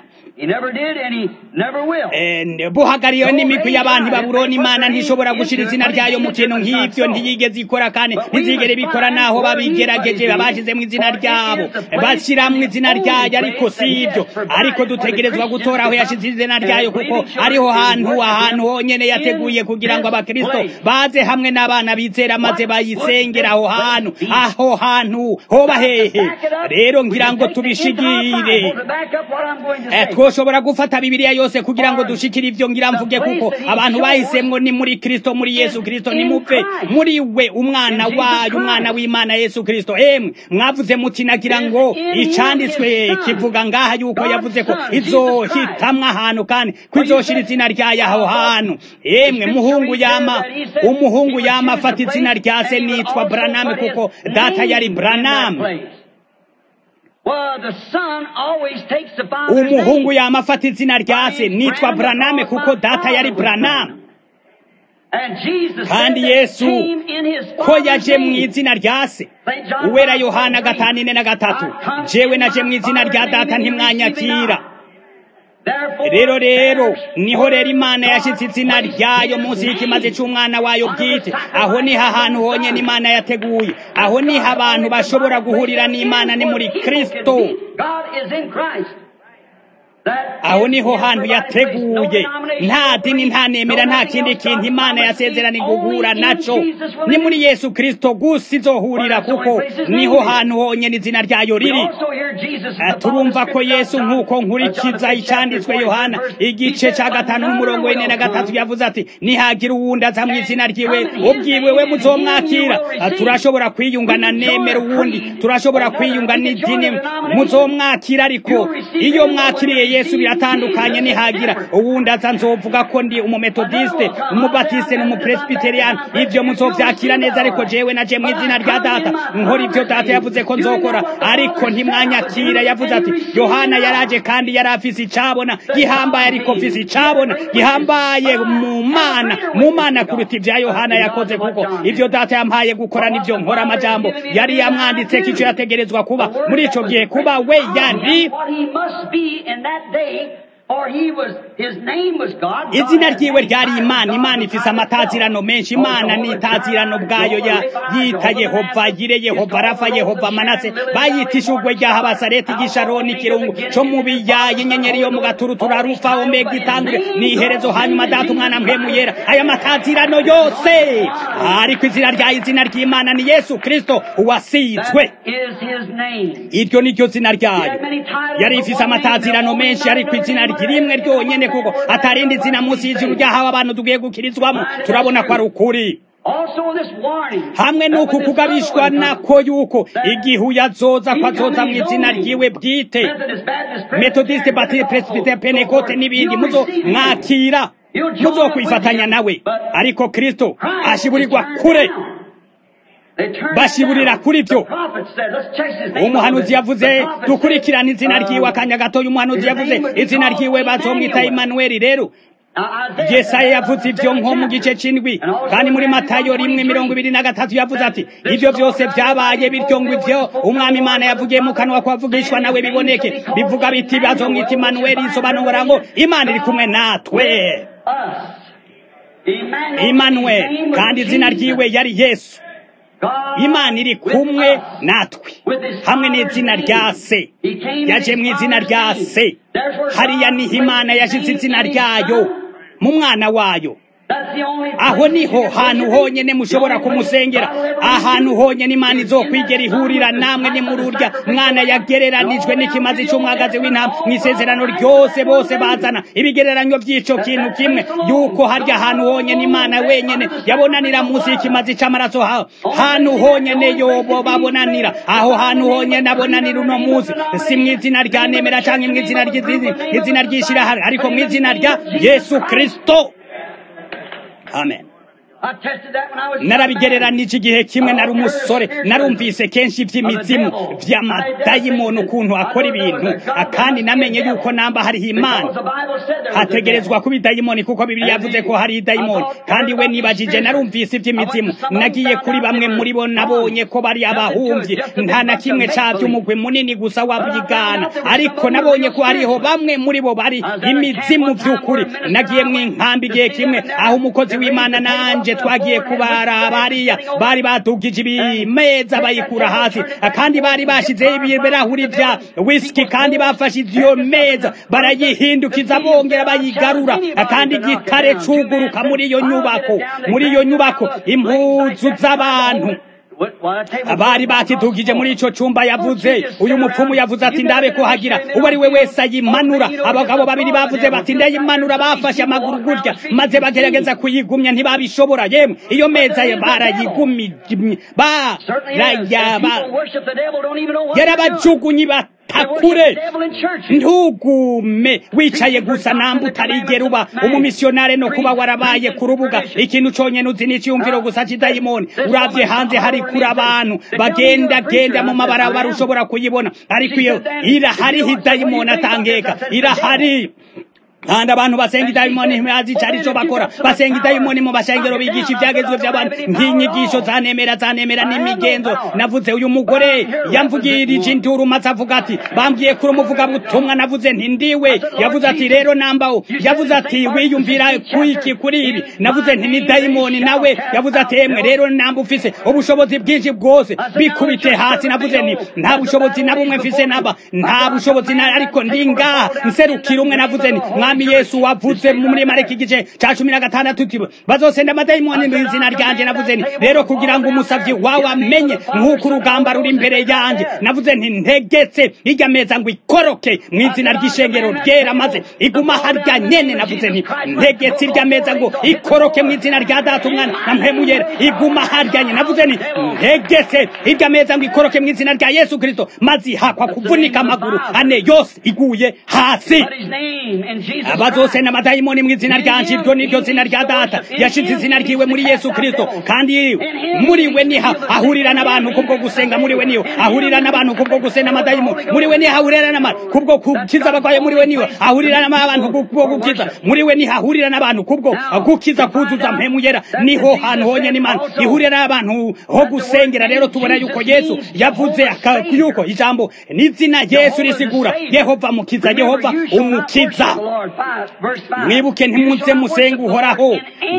buhagariwe n'imigwi y'abantu baburoni imana ntishobora gushyira izina ryayo mu kintu nk'ibyo ntiyigeze ikora kandi ntizigere bikora naho babigerageje babashyizemo izina ryabo bashyiramo izina ryayo ariko si ibyo ariko dutegerezwa gutora aho yashyize izina ryayo kuko ariho hantu ahantu honyine yateguye kugira ngo abakirisito baze hamwe n'abana bizera maze bayisengera aho hantu aho hantu hoba hehe rero ngira ngo tubishigire twoshobora gufata bibiliya yose kugira ngo dushikire ivyo ngira mvuge kuko abantu bahisemwo ni muri kristo muri yesu kristo nimupfe muri we umwana wayo umwana w'imana yesu kristo emwe mwavuze muti nagira ngo icanditswe kivuga ngaha yuko yavuze ko izohitamwo ahantu kandi ko izoshira izina ryayo aho hantu emwe muhungu yama umuhungu yama afata izina rya se nitwa braname kuko data yari braname umuhungu yama afata izina rya se nitwa braname kuko data yari braname kandi yesu ko yaje mu izina rya se uwera yohana gatanu ine na gatatu jewe naje mu izina rya data ntimwanyakira rero rero niho rero imana yashyize izina ryayo munsi y'ikimaze cy'umwana wayo bwite aho niho ahantu honyine imana yateguye aho niho abantu bashobora guhurira n'imana ni muri kirisito aho niho hantu yateguye nta dini nta nemera nta kindi kintu imana yasezerani guhura naco ni muri yesu kirisito gusa izohurira kuko niho hantu honyine izina ryayo riri turumva ko yesu nk'uko nkurikiza icyanditswe yohana igice cya gatanu n'umurongo w'ine na gatatu yavuze ati nihagira uwundi aza mu izina ryiwe ubwiwe we muzomwakira turashobora kwiyungana nemera uwundi turashobora kwiyunga n'idini muzomwakira ariko iyo mwakiriye yesu biratandukanye nihagira uwundi aza nzovuga ko ndi umumetodiste umubatiste n'umupresbiteriyani ibyo muzovyakira neza ariko jewe naje mu izina rya data nkora ibyo data yavuze ko nzokora ariko ntimwanyakira yavuze ati yohana yaraje kandi yari afise icabona gihambaye ariko mfise icabona gihambaye mu mana mu mana kuruta ibya yohana yakoze kuko ibyo data yampaye gukora nibyo nkora amajambo yari yamwanditse ko icyo yategerezwa kuba muri ico gihe kuba we yari izina ryiwe ryari imana imana ifise amatazirano menshi imana ni itazirano bwayo yita yehova yire yehova rafa yehova manase bayita ishugwe rya habasareti gisharoni ikirungu co mu biyayi inyenyeri yo mu gaturutura rufa omega itangure ni iherezo hanyuma data umwana mpemu yera aya matazirano yose ariko izina rya izina ry'imana ni yesu kristo uwasizwe iryo ni ryo zina ryayo yari ifise amatazirano menshi ariko izina rimwe ryonyene kuko atarindi zina munsi y'ijuru ryahawe abantu tugiye gukirizwamo turabona ko ari ukuri hamwe n'uku kugabishwa nako yuko igihe uyazoza ko azoza mu izina ryiwe bwite metodiste batiste presbytere penekote n'ibindi muzo mwakira muzo kwifatanya nawe ariko kristo ashiburirwa kure bashiburira kuri byo umuhanuzi yavuze dukurikirane izina ryiwe akanya gatoya umuhanuzi yavuze izina ryiwe bazomwita imanuweli rero yesaya yavuze ibyo nko mu gice c'indwi kandi muri matayo rimwe mirongo ibiri na gatatu yavuze ati ibyo byose byabaye bityo ngo ivyo umwami imana yavugiye mu kanwa kwavugishwa nawe biboneke bivuga biti bazomwita imanuweli isobanura ngo imana iri kumwe natwe imanuweli kandi izina ryiwe yari yesu imana iri kumwe natwe hamwe n'izina rya se yaje mu izina rya se hariya niho imana yashyize izina ryayo mu mwana wayo aho niho hantu honyine mushobora kumusengera ahantu honyine imana izokwigera ihurira namwe ni muri urya mwana yagereranijwe n'ikimazi cy'umwagazi w'intama mu isezerano ryose bose bazana ibigereranyo by'icyo kintu kimwe yuko harya hantu honyine imana wenyine yabonanira munsi y'ikimazi cy'amaraso hantu honyine yobo babonanira aho hantu honyine abonanira uno munsi si mu izina rya nemera cyangwa mu izina ry'izina ry'ishyirahamwe ariko mu izina rya yesu kirisito amen narabigereranije igihe kimwe nari umusore narumvise kenshi iby'imizimu by'amadayimoni ukuntu akora ibintu kandi namenye yuko namba hariho imana hategerezwa kuba idayimoni kuko bibiri yavuze ko hari idayimoni kandi we nibajije narumvise iby'imizimu nagiye kuri bamwe muri bo nabonye ko bari abahumvyi nta na kimwe cabyo umugwi munini gusa wabigana ariko nabonye ko hariho bamwe muri bo bari imizimu vy'ukuri nagiye mu inkambi igihe kimwe aho umukozi w'imana nanje twagiye kubara bariya bari badugije ibimeza bayikura hasi kandi bari bashizeho ibirahuri vya whisky kandi bafashe iyo meza barayihindukiza bongera bayigarura kandi igitare cuguruka muri iyo nyubako muri iyo nyubako impuzu z'abantu abari bakidugije muri ico cumba yavuze uyu mupfumu yavuze ati ndabe ko hagira uwo ari we wese ayimanura abagabo babiri bavuze bati ndayimanura bafashe amaguru gutya maze bagerageza kuyigumya ntibabishobora yemwe iyo meza barayigumye yarabajugunyi batakure ntugume wicaye gusa namba utarigera uba umumisiyonare no kuba warabaye ku rubuga ikintu conyene uzi n'iciyumviro gusa c'idayimoni uravye hanze hari kuri abantu bagenda genda mu mabarabara ushobora kuyibona ariko iyo irahariho idayimoni atangeka irahari kandi abantu basenga idayimoni ntibazi ico arico bakora basenga idayimoni mu bashengero bigisha ivyagezwe vy'abantu nk'inyigisho zanemera zanemera n'imigenzo navuze uyu mugore yamvugirije induru maze avuga ati bambwiye kuri umuvuga butumwa navuze nti ndiwe yavuze ati rero nambaho yavuze ati wiyumvira kuiki kuri ibi navuze nti ni dayimoni nawe yavuze ati emwe rero namba ufise ubushobozi bwinshi bwose bikubite hasi navuze nti nta bushobozi na bumwe mfise naba nta bushobozi na ariko ndi ngaha nserukira umwe navuze nti mwami yesu wavuze muri mareka igice ca cumi na gatandatu uti bazosenda amadayimoni mu izina ryanje navuze nti rero kugira ngo umusavyi wawe amenye nk'uko urugamba ruri imbere yanje navuze nti ntegetse irya meza ngo ikoroke mu izina ry'ishengero ryera maze iguma harya nyene navuze nti ntegetse irya meza ngo ikoroke mu izina rya data umwana na mpemu yera iguma harya nyene navuze nti ntegetse irya meza ngo ikoroke mu izina rya yesu kristo maze ihakwa kuvunika amaguru ane yose iguye hasi abazosenda amadayimoni mu izina ryanje iryo niryo zina rya data yashize izina ryiwe muri yesu kristo kandi muri we niha ahurira n'abantu kubwo gusenga muri we niyo ahurira n'abantu kubwo gusenga amadayimoni muri we niho ahurira n'abantu kubwo gukiza abagwaye muri we niyo ahurira n'abantu kubwo gukiza muri we niho ahurira n'abantu kubwo gukiza kuzuza mpemu yera niho hantu honyene imana ihurira n'abantu ho gusengera rero tubona yuko yesu yavuze yuko ijambo n'izina yesu risigura yehova mukiza yehova umukiza mwibuke ntimuze musenga uhoraho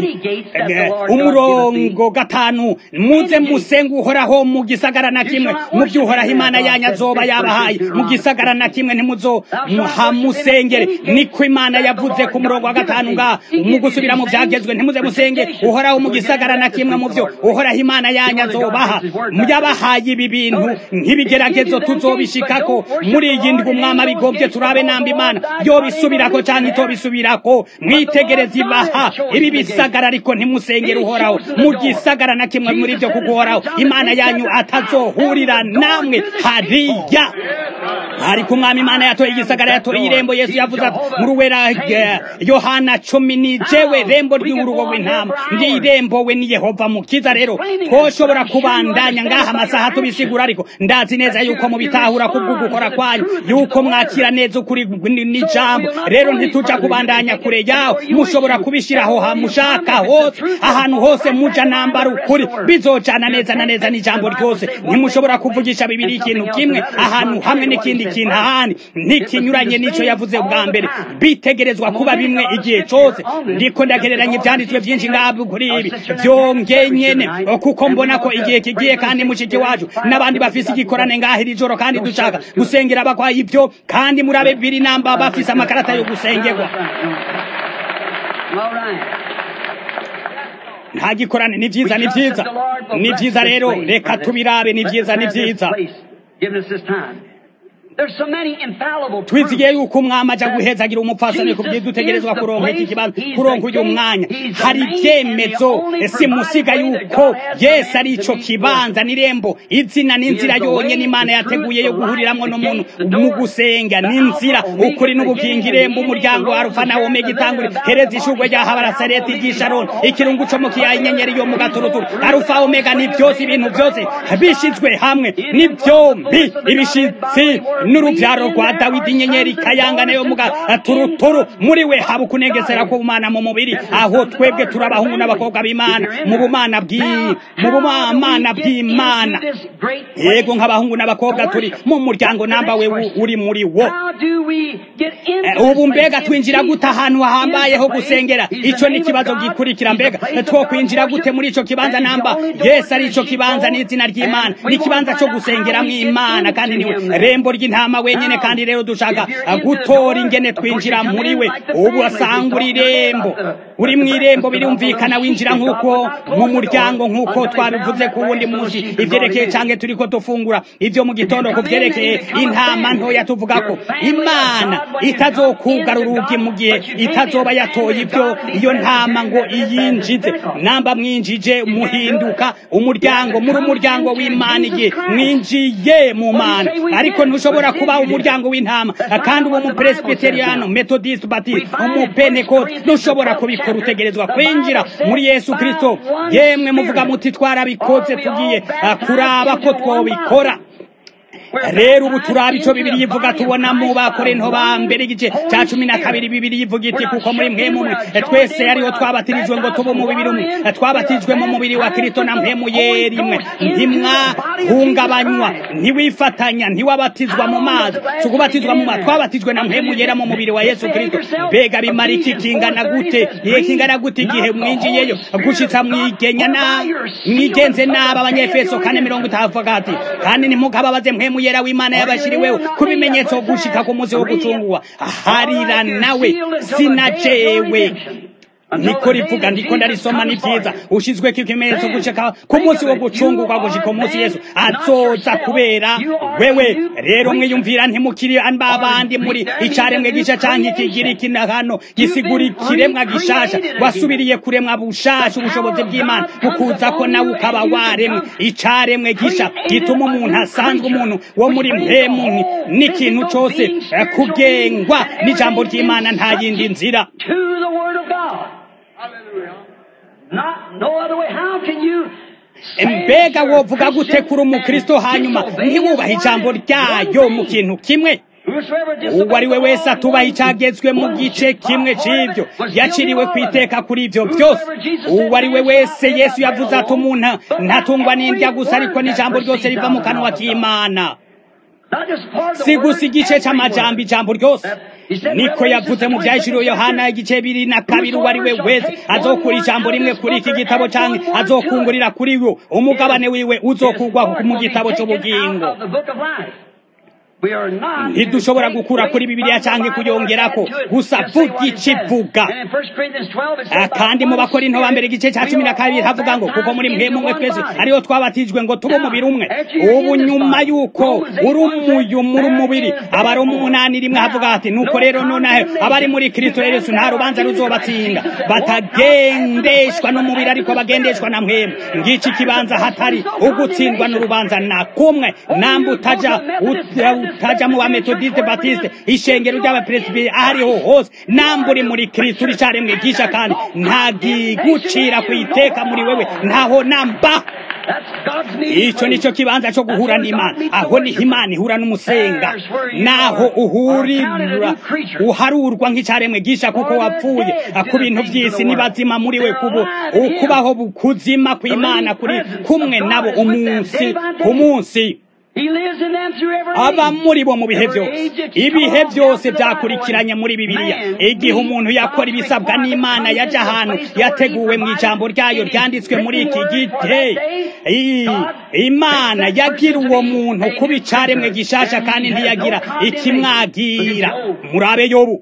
umurongo gatanu muze musenga uhoraho mu gisagara na kimwe mu byo uhoraho imana yanyu azoba yabahaye mu gisagara na kimwe ntimuzohamusengere niko imana yavuze ku murongo wa gatanu ngaha mu gusubira mu byagezwe ntimuze musenge uhoraho mu gisagara na kimwe mu byo uhoraho imana yanyu azobaha yabahaye ibi bintu nk'ibigeragezo tuzobishikako muri iyi ndwi umwami abigombye turabe namba imana yobisubirako cyangwa canke itobisubirako mwitegereza ibaha ibi bisagara ariko ntimusengere uhoraho mu gisagara na kimwe muri byo kuguhoraho imana yanyu atazohurira namwe hariya ariko umwami imana yatoye igisagara yatoye irembo yesu yavuze ati muri uwera yohana cumi ni jewe rembo ry'urugo rw'intama ndi irembo we ni yehova mukiza rero twoshobora kubandanya ngaha amasaha tubisigura ariko ndazi neza yuko mubitahura kubwo gukora kwanyu yuko mwakira neza ukuri n'ijambo rero ntituja kubandanya kure yaho mushobora kubishiraho hamushaka hose ahantu hose muja nambara ukuri bizojana neza na neza n'ijambo ryose ntimushobora kuvugisha bibiri ikintu kimwe ahantu hamwe n'ikindi kintu ahandi ntikinyuranye n'ico yavuze bwa mbere bitegerezwa kuba bimwe igihe cose ndiko ndagereranya ivyanditswe vyinshi ngabo kuri ibi vyongeye nyene kuko mbona ko igihe kigiye kandi mushiki wacu n'abandi bafise igikorane ngaho iri joro kandi dushaka gusengera abakwaye ivyo kandi murabe bibiri namba bafise amakarata yo gusengerwa nta gikorane ni vyiza ni vyiza ni vyiza rero reka tubirabe ni vyiza ni vyiza twizigiye yuko umwami aja guhezagira umupfasoni ku byidutegerezwa kuronka iki kibanza kuronka uyu mwanya hari ibyemezo simusiga yuko yesu ari ico kibanza n'irembo izina n'inzira yonyene imana yateguye yo guhuriramwo n'umuntu mu gusenga n'inzira ukuri n'ubugingo irembo umuryango wa arufa na omega itangura hereza ishurwe rya habarasareti ry'isharoni ikirungu co mu kiyaha inyenyeri yo mu gaturuturu arufa omega ni byose ibintu byose bishizwe hamwe ni byombi ibishitsi n'urubyaro rwa dawidi inyenyeri kayangana yo muga turuturu muri we haba ukunegesera k'ubumana mu mubiri aho twebwe turi abahungu n'abakobwa b'imana mu bumana mu bumana bw'imana yego nk'abahungu n'abakobwa turi mu muryango namba we uri muri wo ubu mbega twinjira gute ahantu hahambayeho gusengera ico ni ikibazo gikurikira mbega two kwinjira gute muri ico kibanza namba yesu ari ico kibanza n'izina ry'imana ni ikibanza co gusengeramwo imana kandi niwe rembo ry'intama wenyene kandi rero dushaka gutora ingene twinjira muri we ubu asanga uri irembo uri mu irembo birumvikana winjira nk'uko mu muryango nk'uko twabivuze ku wundi munsi ivyerekeye canke turiko dufungura ivyo mu gitondo ku vyerekeye intama ntoya tuvuga ko imana itazokugara urugi mu gihe itazoba yatoye ibyo iyo ntama ngo iyinjize namba mwinjije muhinduka umuryango muri umuryango w'imana igihe mwinjiye mu mana ariko ntushobora kuba umuryango w'intama kandi uwo mupresbiteriano methodist baptist umupentecote ntushobora kubikora utegerezwa kwinjira muri yesu kristo yemwe muvuga muti twarabikoze tugiye kuraba ko twobikora rero ubu turaba ico bibiri yivuga tubona mu bakorinto ba mbere igice ca cumi na kabiri bibiri yivuga iti kuko muri mwe mumwe twese ariho twabatirijwe ngo tube umubiri umwe twabatijwe mu mubiri wa kristo na mpemu yerimwe ntimwahungabanywa ntiwifatanya ntiwabatizwa mu mazi si ukubatizwa mu mazi twabatijwe na mpemu yera mu mubiri wa yesu kristo mbega bimara iki kingana gute igihe kingana gute igihe mwinjiyeyo gushitsa mwigenya na mwigenze nabi abanyefeso kane mirongo itanu ati kandi ntimukababaze mpemu yera w'imana yabashiriweho ku bimenyetso gushika ku munsi wo gucungurwa harira nawe sinajewe niko rivuga ndiko ndarisoma ni vyiza ushizweko ikimenyetso gushika ku munsi wo gucungurwa gushika umunsi yesu azoza kubera wewe rero mwiyumvira ntimukiri babandi muri icaremwe gisha canke ikigira ikina hano gisigura ikiremwa gishasha wasubiriye kuremwa bushasha ubushobozi bw'imana bukuza ko nawe ukaba waremwe icaremwe gisha gituma umuntu asanzwe umuntu wo muri mpemu n'ikintu cose kugengwa n'ijambo ry'imana nta yindi nzira mbega wovuga gute kuri umukristo hanyuma ntiwubahe ijambo ryayo mu kintu kimwe uwo ari we wese atubaha icyagezwe mu gice kimwe cy'ibyo yaciriwe ku iteka kuri ibyo byose uwo ari we wese yesu yavuze ati umuntu ntatungwa n'indya gusa ariko n'ijambo ryose riva mu kanwa k'imana si gusa igice cy'amajambo ijambo ryose niko yavuze mu byahishuriwe yohana igice bibiri na kabiri uwo ari we wese azokura ijambo rimwe kuri iki gitabo cyangwa azokungurira kuri wo umugabane wiwe uzokugwa mu gitabo cy'ubugingo ntidushobora gukura kuri bibiliya cyangwa kuyongerako gusa vuga ikivuga kandi mu bakorinto ba mbere igice cya cumi na kabiri havuga ngo kuko muri mwe mumwe twese ariyo twabatijwe ngo tube umubiri umwe ubu nyuma y'uko uri umuyu muri umubiri aba ari umunani rimwe havuga ati nuko rero nonahe abari muri kristo yesu nta rubanza ruzobatsinda batagendeshwa n'umubiri ariko bagendeshwa na mwemu ngiki kibanza hatari ugutsindwa n'urubanza na kumwe namba utaja utaja mu bametodiste batiste ishengero ry'abapresibiri ahariho hose namba uri muri kristo uri caremwe gisha kandi nta gigucira ku iteka muri wewe ntaho namba icyo nicyo kibanza cyo guhura n'imana aho niho imana ihura n'umusenga naho uhurira uharurwa nk'icyaremwe gisha kuko wapfuye ku bintu by'isi n'ibazima muri we kubo ukubaho kuzima kw'imana kuri kumwe nabo umunsi ku munsi aba muri bo mu bihe byose ibihe byose byakurikiranye muri bibiliya igihe umuntu yakora ibisabwa n'imana yajya ahantu yateguwe mu ijambo ryayo ryanditswe muri iki gihe imana yagira uwo muntu kuba icaremwe gishasha kandi ntiyagira ikimwagira murabe yobu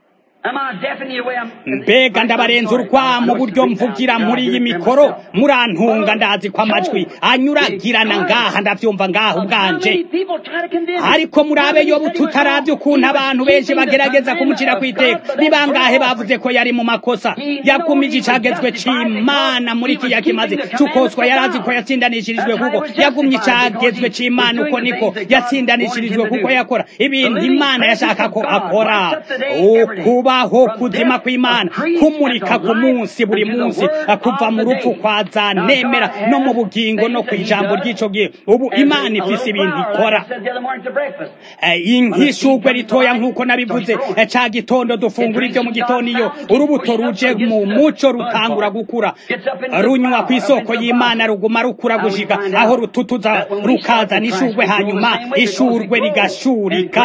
mbega ndabarenza urwa mu buryo mvugira muri iyi mikoro murantunga ndazi ko amajwi anyuragirana ngaha ndabyumva ngaha ubwanje ariko murabe yo tutarabye ukuntu abantu benshi bagerageza kumucira ku iteka ni bangahe bavuze ko yari mu makosa yagumije icagezwe c'imana muri kiya kimaze cukoswa yarazi ko yatsindanishirijwe kuko yagumye icagezwe c'imana uko niko yatsindanishirijwe kuko yakora ibintu imana yashaka ko akora ukubaho kuzima kw'imana kumurika ku munsi buri munsi kuva mu rupfu kwa za nemera no mu bugingo no ku ijambo ry'ico gihe ubu imana ifise ibintu ikora nk'ishugwe ritoya nk'uko nabivuze ca gitondo dufungura ibyo mu gitondo iyo urubuto ruje mu muco rutangura gukura runywa ku isoko y'imana ruguma rukura gushika aho rututuza rukazana ishugwe hanyuma ishurwe rigashurika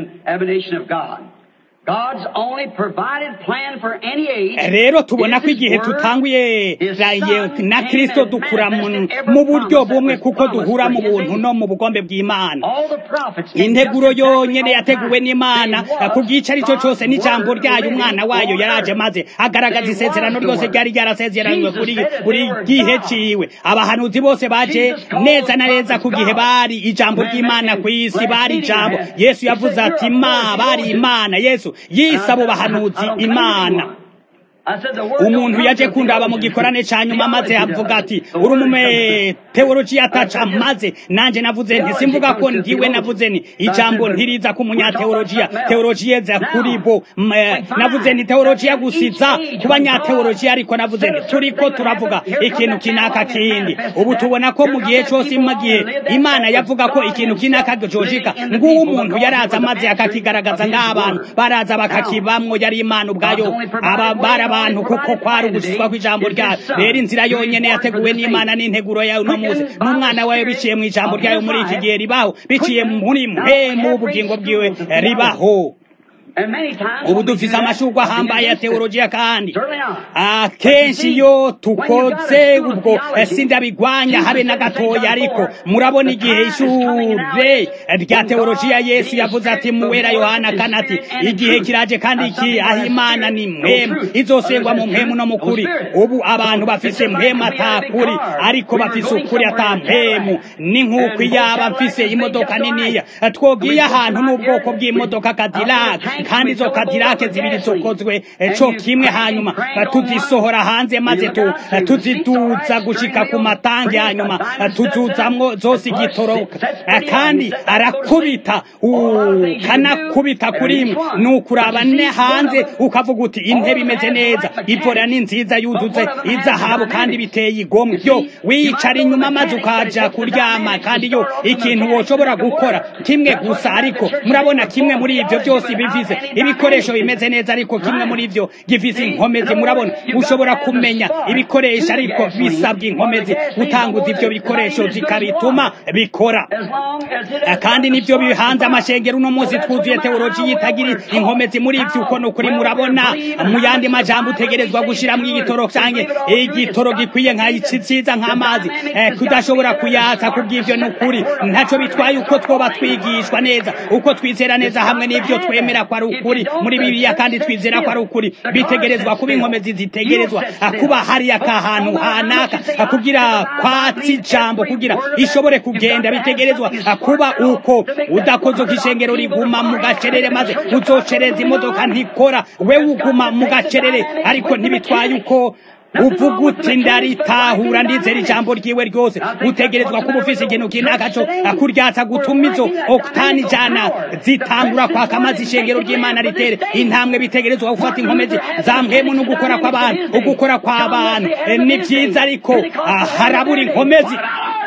rero tubona ko igihe tutanguye na kirisito dukura mu buryo bumwe kuko duhura mu buntu no mu bugombe bw'imana integuro yonyine yateguwe n'imana ku gice ari cyo cyose n'ijambo ryayo umwana wayo yaraje maze agaragaza isezerano ryose ryari ryarasezeranywe buri gihe ciwe abahanuzi bose baje neza na neza ku gihe bari ijambo ry'imana ku isi bari ijambo yesu yavuze ati ma bari imana yesu yisaba bahanuzi imana umuntu yaje kundaba mu gikorane ca nyuma maze avuga ati uri umume teologiya ataca maze nanje navuze nti simvuga ko ndiwe navuze ni ijambo ntiriza ku munyateologiya teologiya za kuri bo navuze ni teologiya gusiza ku banyateologiya ariko navuze ni turiko turavuga ikintu kinaka kindi ubu tubona ko mu gihe cose mu gihe imana yavuga ko ikintu kinaka jojika nguwo umuntu yaraza maze akakigaragaza ng'abantu baraza bakakibamwo yari imana ubwayo aba baraba abantu kuko kwari ugushyizwa kw'ijambo ryayo rero inzira yonyene yateguwe n'imana n'integuro yayo uno munsi n'umwana wayo biciye mu ijambo ryayo muri iki gihe ribaho biciye muri mwe mu bugingo bwiwe ribaho ubu dufise amashurwa ahambaye ya teologiya kandi akenshi iyo tukoze ubwo sindabigwanya habe na gatoya ariko murabona igihe ishure rya teologiya yesu yavuze ati muwera yohana kana ati igihe kiraje kandi iki aho imana ni mpemu izosengwa mu mpemu no mu kuri ubu abantu bafise mpemu atakuri ariko bafise ukuri ata mpemu ni nk'uko iyaba mfise imodoka niniya twogiye ahantu n'ubwoko bw'imodoka kadilaka kandi izo kadirake zibiri zikozwe co kimwe hanyuma tuzisohora hanze maze tuziduza gushika ku matangi hanyuma tuzuzamwo zose igitoroka kandi arakubita kanakubita kuri imwe ni ukuraba ne hanze ukavuga uti intebe imeze neza ivora ni nziza yuzuze izahabu kandi biteye igomwe byo wicara inyuma maze ukaja kuryama kandi yo ikintu woshobora gukora kimwe gusa ariko murabona kimwe muri ivyo byose bivize gifise ibikoresho bimeze neza ariko kimwe muri ivyo gifise inkomezi murabona ushobora kumenya ibikoresho ariko bisabwa inkomezi gutanguza ivyo bikoresho zikabituma bikora kandi nivyo bihanze amashengero uno munsi twuzuye teoloji yitagira inkomezi muri ivyo uko nukuri murabona mu yandi majambo utegerezwa gushiramwo igitoro canke igitoro gikwiye nka ciza nk'amazi kudashobora kuyatsa kubw'ivyo nukuri ntaco bitwaye uko twoba twigishwa neza uko twizera neza hamwe n'ivyo twemera ko ari ukuri muri bibiliya kandi twizera ko ari ukuri bitegerezwa kuba inkomezi zitegerezwa kuba hariya kahantu hanaka kugira kwatsi ijambo kugira ishobore kugenda bitegerezwa kuba uko udakoze uko ishengero riguma mu gacerere maze uzocereza imodoka ntikora we uguma mu gacerere ariko ntibitwaye uko uvuga uti ndaritahura ndizera ijambo ryiwe ryose utegerezwa kuba ufise ikintu kinaka co akuryatsa gutuma izo okutani jana zitangura kwaka maze ishengero ry'imana ritere intambwe bitegerezwa gufata inkomezi za mpwemu no gukora kw'abantu ugukora kw'abantu ni vyiza ariko harabura inkomezi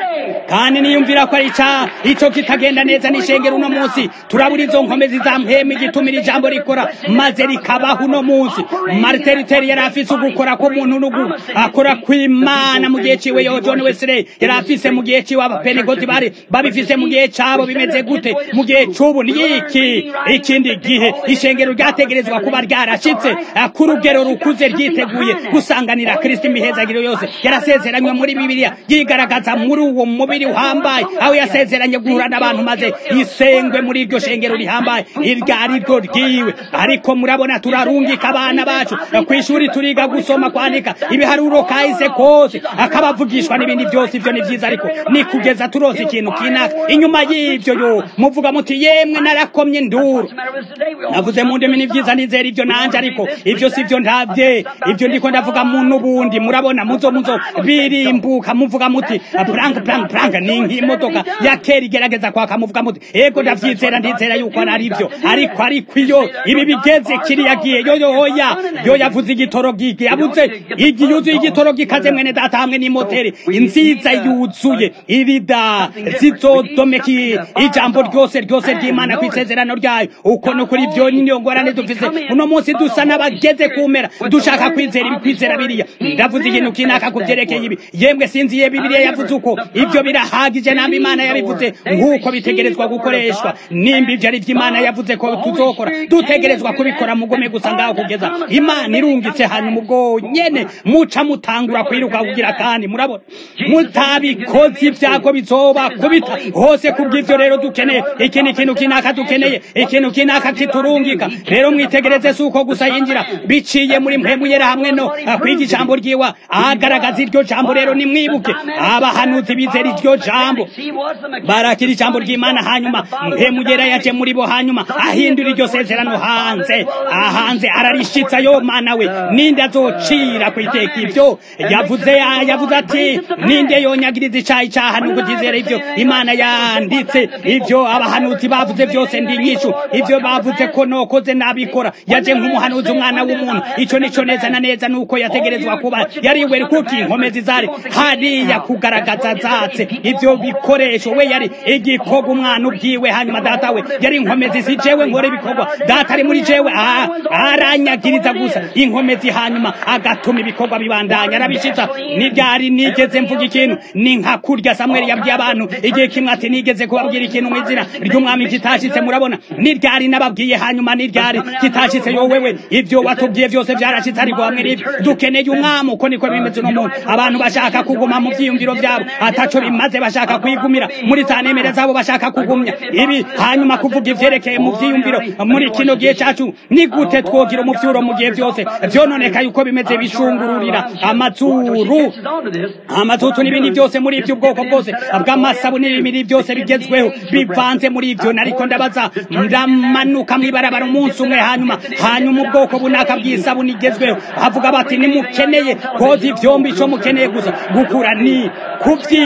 kandi niyumvira ko ari ca ico kitagenda neza n'ishengero uno munsi turabura izo nkomezi za mpwemu igitumira ijambo rikora maze rikabaho uno munsi martin luther yari afise ugukora k'umuntu n'ugu akora kw'imana mu gihe ciwe yo john wesley yari afise mu gihe ciwe abapenegoti bari babifise mu gihe cabo bimeze gute mu gihe c'ubu niki ikindi gihe ishengero ryategerezwa kuba ryarashitse ku rugero rukuze ryiteguye gusanganira kristo imihezagiro yose yarasezeranywe muri bibiliya yigaragaza muri uwo mubiri uhambaye aho yasezeranye guhura n'abantu maze isengwe muri iryo shengero rihambaye iryo ari ryo ryiwe ariko murabona turarungika abana bacu ku ishuri turiga gusoma kwandika ibiharuro kahise kose akabavugishwa n'ibindi byose ivyo ni vyiza ariko ni kugeza turose ikintu kinaka inyuma y'ivyo yo muvuga muti yemwe narakomye nduru navuze mu ndimi ni vyiza nizera ivyo nanje ariko ivyo sivyo ntavye ivyo ndiko ndavuga mu n'ubundi murabona muzo muzo birimbuka muvuga muti blank blank blank ni nk'imodoka ya kera igerageza kwaka muvuga muti ego ndavyizera ndizera yuko ari vyo ariko ariko iyo ibi bigeze kiriya gihe yo yo hoya yo yavuze igitoro gigi yavuze igi yuzuye igitoro gikaze mwene data hamwe n'imoteri nziza yuzuye irida zizodomeki ijambo ryose ryose ry'imana ku isezerano ryayo uko no kuri vyo niyo ngorane dufise uno munsi dusa n'abageze kumera dushaka kwizera ibi kwizera biriya ndavuze ikintu kinaka ku vyerekeye ibi yemwe sinziye bibiliya yavuze uko ivyo birahagije namba imana yabivuze nk'uko bitegerezwa gukoreshwa nimba ivyo ari vy'imana yavuze ko tuzokora dutegerezwa kubikora mugome gusa ngaho kugeza imana irungitse hanyuma ubwo nyene muca mutangura kwiruka kugira kandi murabona mutabikoze ivyako bizoba kubita hose kubw'ivyo rero dukeneye ikindi kintu kinaka dukeneye ikintu kinaka kiturungika rero mwitegereze si uko gusa yinjira biciye muri mpemu yera hamwe no kwiga ijambo ryiwa agaragaza iryo jambo rero nimwibuke abahanuzi bizera iryo jambo barakira ijambo ry'imana hanyuma mpemu yera yaje muri bo hanyuma ahindura iryo sezerano hanze ahanze ararishitsa yo mana we ninde azocira kwiteka ivyo yavuze yavuze ati ninde yonyagiriza icaha icaha nuko tizera ivyo imana yanditse ivyo abahanuzi bavuze vyose ndi nyishu ivyo bavuze ko nokoze nabikora yaje nk'umuhanuzi umwana w'umuntu ico nico neza na neza nuko yategerezwa kuba yariwe kuki inkomezi zari hariya kugaragaza zatse ivyo bikoresho we yari igikorwa umwana ubwiwe hanyuma data we yari inkomezi si jewe nkora ibikorwa data ari muri jewe aranyagiriza gusa inkomezi hanyuma agatuma ibikorwa bibandanya arabishitsa niryari nigeze mvuga ikintu ni nka kurya samweli yabwiye abantu igihe kimwe ati nigeze kubabwira ikintu mu izina ry'umwami kitashitse murabona niryari nababwiye hanyuma niryari kitashitse yo wewe ivyo watubwiye vyose vyarashitse ariko hamwe n'ivyo dukeneye umwami uko niko bimeze uno muntu abantu bashaka kuguma mu vyiyumviro vyabo ataco bimaze bashaka kwigumira muri za nemere zabo bashaka kugumya ibi hanyuma kuvuga ivyerekeye mu vyiyumviro muri kino gihe cacu ni gute twogira umuvyuro mu gihe vyose vyononeka yuko bimeze bishungururira amazuru amazutu n'ibindi byose muri ivyo ubwoko bwose bw'amasabu n'ibindi byose bigezweho bivanze muri ivyo nariko ndabaza ndamanuka mw'ibarabara umunsi umwe hanyuma hanyuma ubwoko bunaka bw'isabuni igezweho havuga bati nimukeneye koza ivyombi ico mukeneye gusa gukura ni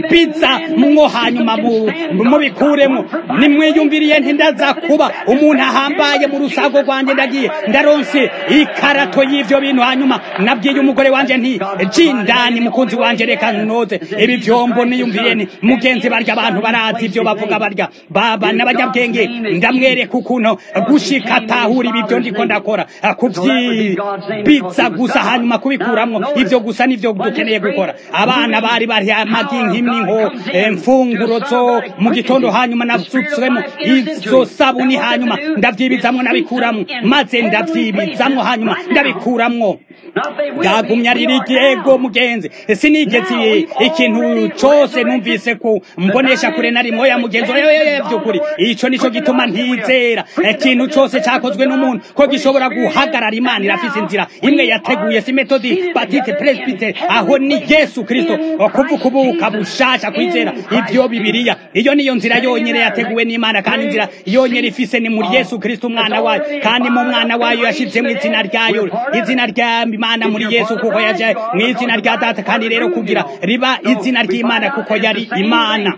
biza mwo hanyuma mubikuremo nimwiyumviriye ntindaza kuba umuntu ahambaye mu rusago rwanjye ndagiye ndaronse ikarato y'ivyo bintu hanyuma nabwiye umugore wanje nti jindani mukunzi wanje reka noze ibi vyombo niyumviye ni mugenzi barya abantu barazi ivyo bavuga barya baba n'abanyabwenge ndamwereka ukuntu gushika atahura ibi vyo ndiko ndakora kuvyibiza gusa hanyuma kubikuramwo ivyo gusa nivyo dukeneye gukora abana bari bari amagi nk'imninko mfunguro zo mu gitondo hanyuma nasutswemo izo sabuni hanyuma ndavyibizamwo nabikuramwo maze ndavyibizamwo hanyuma ndabikuramwo bwagumya riri igihego mugenzi sinigeze ikintu cose numvise ku mbonesha kure na rimwe ya mugenzi vy'ukuri ico nico gituma ntizera ikintu cose cakozwe n'umuntu ko gishobora guhagarara imana irafise inzira imwe yateguye si metodi batite presbite aho ni yesu kristo kuvukubuka bushasha kwizera ivyo bibiriya iyo niyo nzira yonyene yateguwe n'imana kandi inzira yonyene ifise ni muri yesu kristo umwana wayo kandi mu mwana wayo yashizemwo izina ryayo izina rya imana muri yesu kuko yaje mu izina rya data kandi rero kugira riba izina ry'imana kuko yari imana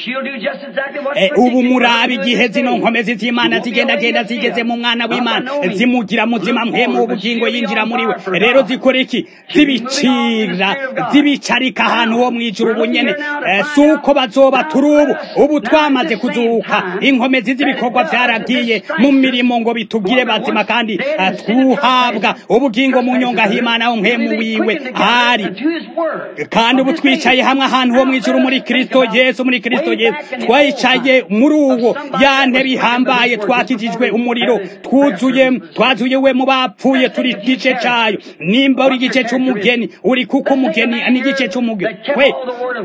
ubu murabi igihe zino nkomezi z'imana zigendagenda zigeze mu mwana w'imana zimugira muzima mpemu ubugingo yinjira muri we rero zikora iki zibicira zibicarika ahantu ho mwijuru ubu nyene si uko bazoba turi ubu ubu twamaze kuzuka inkomezi z'ibikorwa vyaragiye mu mirimo ngo bitugire bazima kandi twuhabwa ubugingo mu nyonga h'imana ho mpemu wiwe ari kandi ubu twicaye hamwe ahantu ho mwijuru muri kristo yesu muri kristo kristo yesu twayicaye muri uwo ya ntebe ihambaye twakijijwe umuriro twuzuye twazuye we mu bapfuye turi igice cayo nimba uri igice c'umugeni uri kuko umugeni n'igice c'umugeni we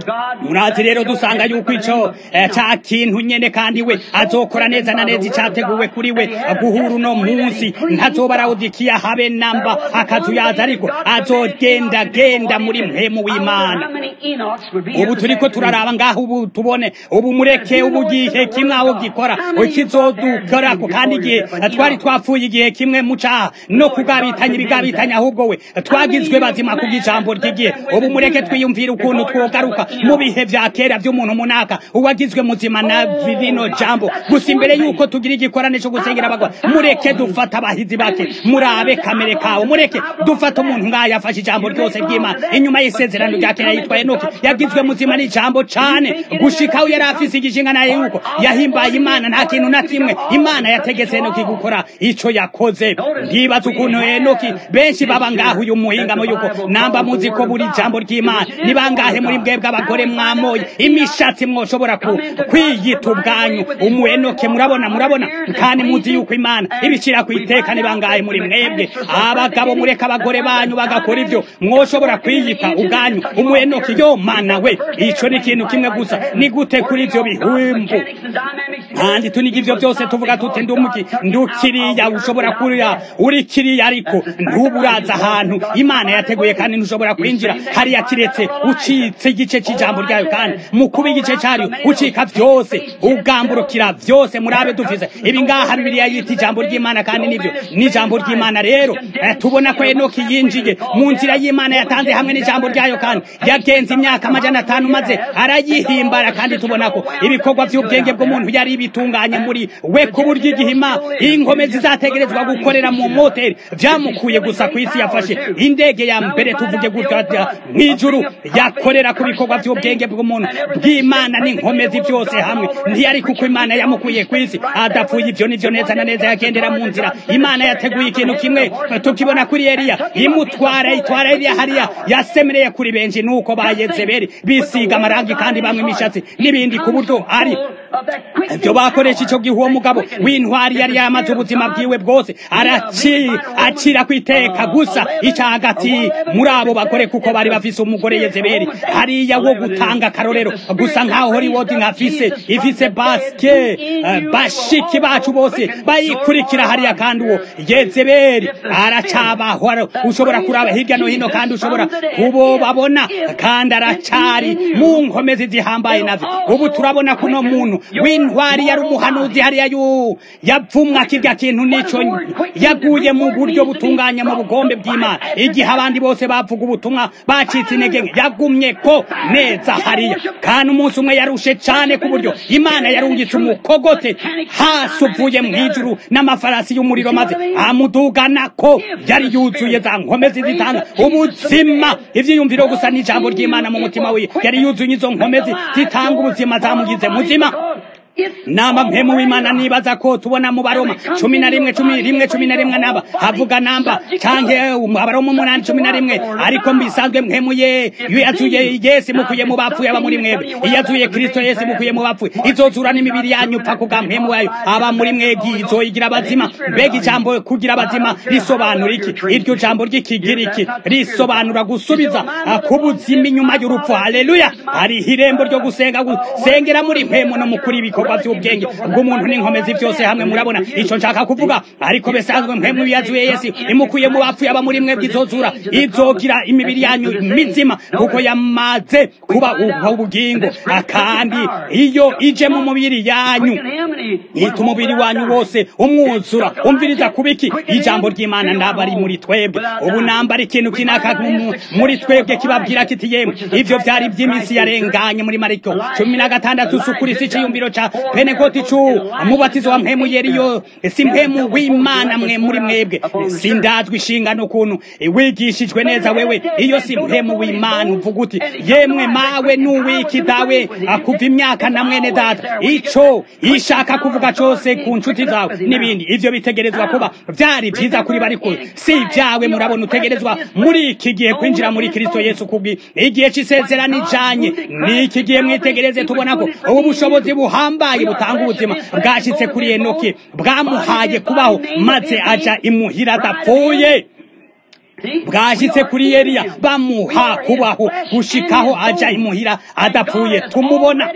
murazi rero dusanga yuko ico ca kintu nyene kandi we azokora neza na neza icateguwe kuri we guhura uno munsi ntazoba arawudikiya habe namba akazuyaza ariko azogenda genda muri mpemu w'imana ubu turiko turaraba ngaho ubu tubone ubu mureke ubu gihe kimwe aho gikora kizodukorako kandi igihe twari twapfuye igihe kimwe mu caha no kugabitanya ibigabitanya ahubwo we twagizwe bazima ku bw'ijambo ry'igihe ubu mureke twiyumvire ukuntu twogaruka mu bihe vya kera vy'umuntu munaka uwagizwe muzima na rino jambo gusa imbere yuko tugira igikorane co gusengera abagwa mureke dufata abahizi bake murabe kamere kawe mureke dufata umuntu ngaho yafashe ijambo ryose ry'imana inyuma y'isezerano rya kera yitwa enoki yagizwe muzima n'ijambo cane gushika aho yari afise igishinga naye yuko yahimbaye imana nta kintu na kimwe imana yategetse enoki gukora ico yakoze ndibaza ukuntu enoki benshi baba ngaho uyu muhingamo yuko namba muzi ko buri jambo ry'imana ni bangahe muri mwebwe abagore mwamoye imishatsi mwoshobora ku kwiyita ubwanyu umu enoke murabona murabona kandi muzi yuko imana ibicira ku iteka ni bangahe muri mwebwe abagabo mureka abagore banyu bagakora ivyo mwoshobora kwiyita ubwanyu umu enoke yo mana we ico ni ikintu kimwe gusa ni gute kuri ivyo bihimbu kandi tuniga ivyo vyose tuvuga tuti ndumuki ndukiriya ushobora kurira uri kiriya ariko ntuburaza ahantu imana yateguye kandi ntushobora kwinjira hariya kiretse ucitse igice c'ijambo ryayo kandi mu kuba igice caryo ucika vyose ugamburukira vyose murabe dufise ibi ngaha bibiliya yita ijambo ry'imana kandi nivyo n'ijambo ry'imana rero eh, tubona ko enoki yinjiye mu nzira y'imana yatanze hamwe n'ijambo ryayo kandi yagenze imyaka amajana atanu maze arayihimbara kandi tubona ko ibikorwa vy'ubwenge bw'umuntu yari bitunganye muri we ku buryo igihima inkomezi zategerezwa gukorera mu moteri vyamukuye gusa ku isi yafashe indege ya mbere tuvuge gutya mw'ijuru yakorera ku bikorwa vy'ubwenge bw'umuntu bw'imana n'inkomezi vyose hamwe ntiyari kuko imana yamukuye ku isi adapfuye ivyo nivyo neza na neza yagendera mu nzira imana yateguye ikintu kimwe tukibona kuri eliya imutwara itwara eliya hariya yasemereye kuri benshi nuko bayezebeli bisiga amarangi kandi bamwe imishatsi n'ibindi ku buryo ari ibyo bakoresha ico gihe uwo mugabo w'intwari yari yamaze ubuzima bwiwe bwose araci acira ku iteka gusa ica hagati muri abo bagore kuko bari bafise umugore yezebeli hariya wo gutanga akarorero gusa nkaho holiwodi nkafise ifise baske uh, bashiki bacu bose bayikurikira hariya kandi uwo yezebeli aracabaho ushobora kuraba hirya no hino kandi ushobora kubobabona kandi aracari mu nkomezi zihambaye na mazi ubu turabona kuno muntu w'intwari yari umuhanuzi hariya yu yavumwa kirya kintu nico yaguye mu buryo butunganye mu bugombe bw'imana igihe abandi bose bavuga ubutumwa bacitse intege nke yagumye ko neza hariya kandi umunsi umwe yarushe cane ku buryo imana yarungitse umukogote hasi uvuye mu ijuru n'amafarasi y'umuriro maze amudugana ko yari yuzuye za nkomezi zitanga ubuzima ivyiyumviro gusa n'ijambo ry'imana mu mutima wiwe yari yuzuye izo nkomezi zitanga ubuzima zamugize muzima namba mpemu w'imana nibaza ko tubona mu baroma cumi na rimwe cumi rimwe cumi na rimwe namba havuga namba canke abaroma umunani cumi na rimwe ariko mbisanzwe mpemu ye iyo yazuye yesu mukuye mu bapfuye aba muri mwebwe iyo yazuye kristo yesu mukuye mu bapfuye izozura n'imibiri yanyu pfa kubwa mpemu wayo aba muri mwebwe izoyigira abazima mbega ijambo kugira abazima risobanura iki iryo jambo ry'ikigiriki risobanura gusubiza ku buzima inyuma y'urupfu haleluya hariho irembo ryo gusenga gusengera muri mpemu no mukuri ibikorwa ibikorwa by'ubwenge bw'umuntu n'inkomezi byose hamwe murabona ico nshaka kuvuga ariko besanzwe mpemu yazuye yesu imukuye mu bapfuye aba muri mwebwe izozura izogira imibiri yanyu mizima kuko yamaze kuba ubugingo kandi iyo ije mu mubiri yanyu ita umubiri wanyu wose umwuzura umviriza kubiki ijambo ry'imana ndaba ari muri twebwe ubu nambara ikintu kinaka muri twebwe kibabwira kiti yemwe ivyo vyari ivy'iminsi yarenganye muri mariko cumi na gatandatu sukuri si iciyumviro ca penekoti cu umubatizo wa mpemu yeriyo si mpemu w'imana mwe muri mwebwe sindazwa inshingano ukuntu wigishijwe neza wewe iyo si mpemu w'imana uvuga uti yemwe mawe n'uwiki dawe akuva imyaka na mwene data ico ishaka kuvuga cose ku nshuti zawe n'ibindi ivyo bitegerezwa kuba vyari vyiza kuri bariko si vyawe murabona utegerezwa muri iki gihe kwinjira muri kristo yesu kubwi igihe c'isezerano ijanye n'iki gihe mwitegereze tubona ko ubu bushobozi buhambaye butanga ubuzima bwashitse kuri enoki bwamuhaye kubaho maze aja imuhira adapfuye bwashitse kuri Eliya bamuha kubaho gushikaho aja imuhira adapfuye tumubona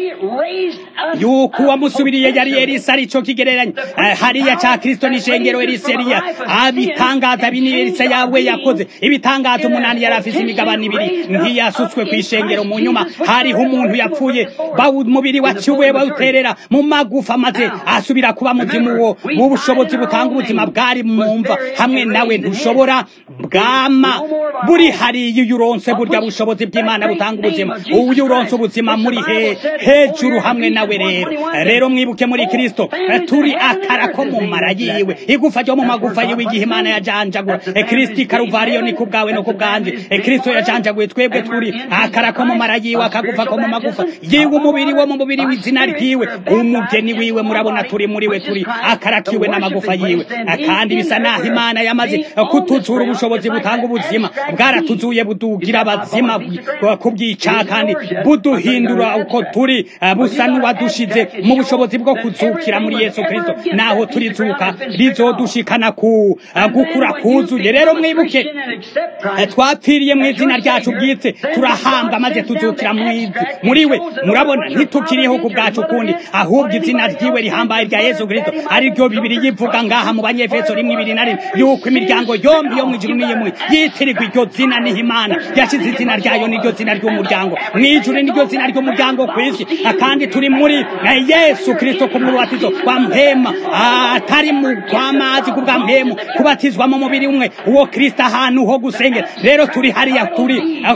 yuko uwamusubiriye yari Elisa arico kigereranya hariya ca Kristo n'ishengero Elisa Eliya abitangaza bini Elisa yawe yakoze ibitangaza umunani yari afise imigabane ibiri ntiyasutswe kw'ishengero mu nyuma hariho umuntu yapfuye umubiri waciwe bawuterera mu magufa maze asubira kuba muzimu wo mu bushobozi butanga ubuzima bwari mumva hamwe nawe ntushobora bwa ama buri hariya iyo uronse burya bushobozi bw'imana butanga ubuzima uyu uronse ubuzima muri he hejuru hamwe nawe rero rero mwibuke muri kristo turi akara ko mu mara yiwe igufa ryo mu magufa yiwe igihe imana yajanjagura kristo ikaruvariyo ni ku bwawe no ku bwanje kristo yajanjaguye twebwe turi akara ko mu mara yiwe akagufa ko mu magufa yiwe umubiri wo mu mubiri w'izina ryiwe umugeni wiwe murabona turi muri we turi akarakiwe n'amagufa yiwe kandi bisa naho imana yamaze kutuzura ubushobozi butanga ubuzima bwaratuzuye budugira abazima kubwica kandi buduhindura uko turi busa n'uwadushize mu bushobozi bwo kuzukira muri yesu kristo naho turizuka rizodushikana ku gukura kuzuye rero mwibuke twapfiriye mu izina ryacu bwite turahambwa maze tuzukira muri we murabona ntitukiriho ku bwacu kundi ahubwo izina ryiwe rihambaye rya yesu kristo ari ryo bibiri yivuga ngaha mu banyefeso rimwe ibiri na rimwe yuko imiryango yombi yo mu ijuru n'iyimwe yitirirwa iryo zina niho imana yashyize izina ryayo n'iryo zina ry'umuryango mu ijuru n'iryo zina ry'umuryango ku isi kandi turi muri yesu kristo ku mubatizo wa mpema atari mu kw'amazi kubwa mpemu kubatizwa mu mubiri umwe uwo kristo ahantu ho gusengera rero turi hariya turi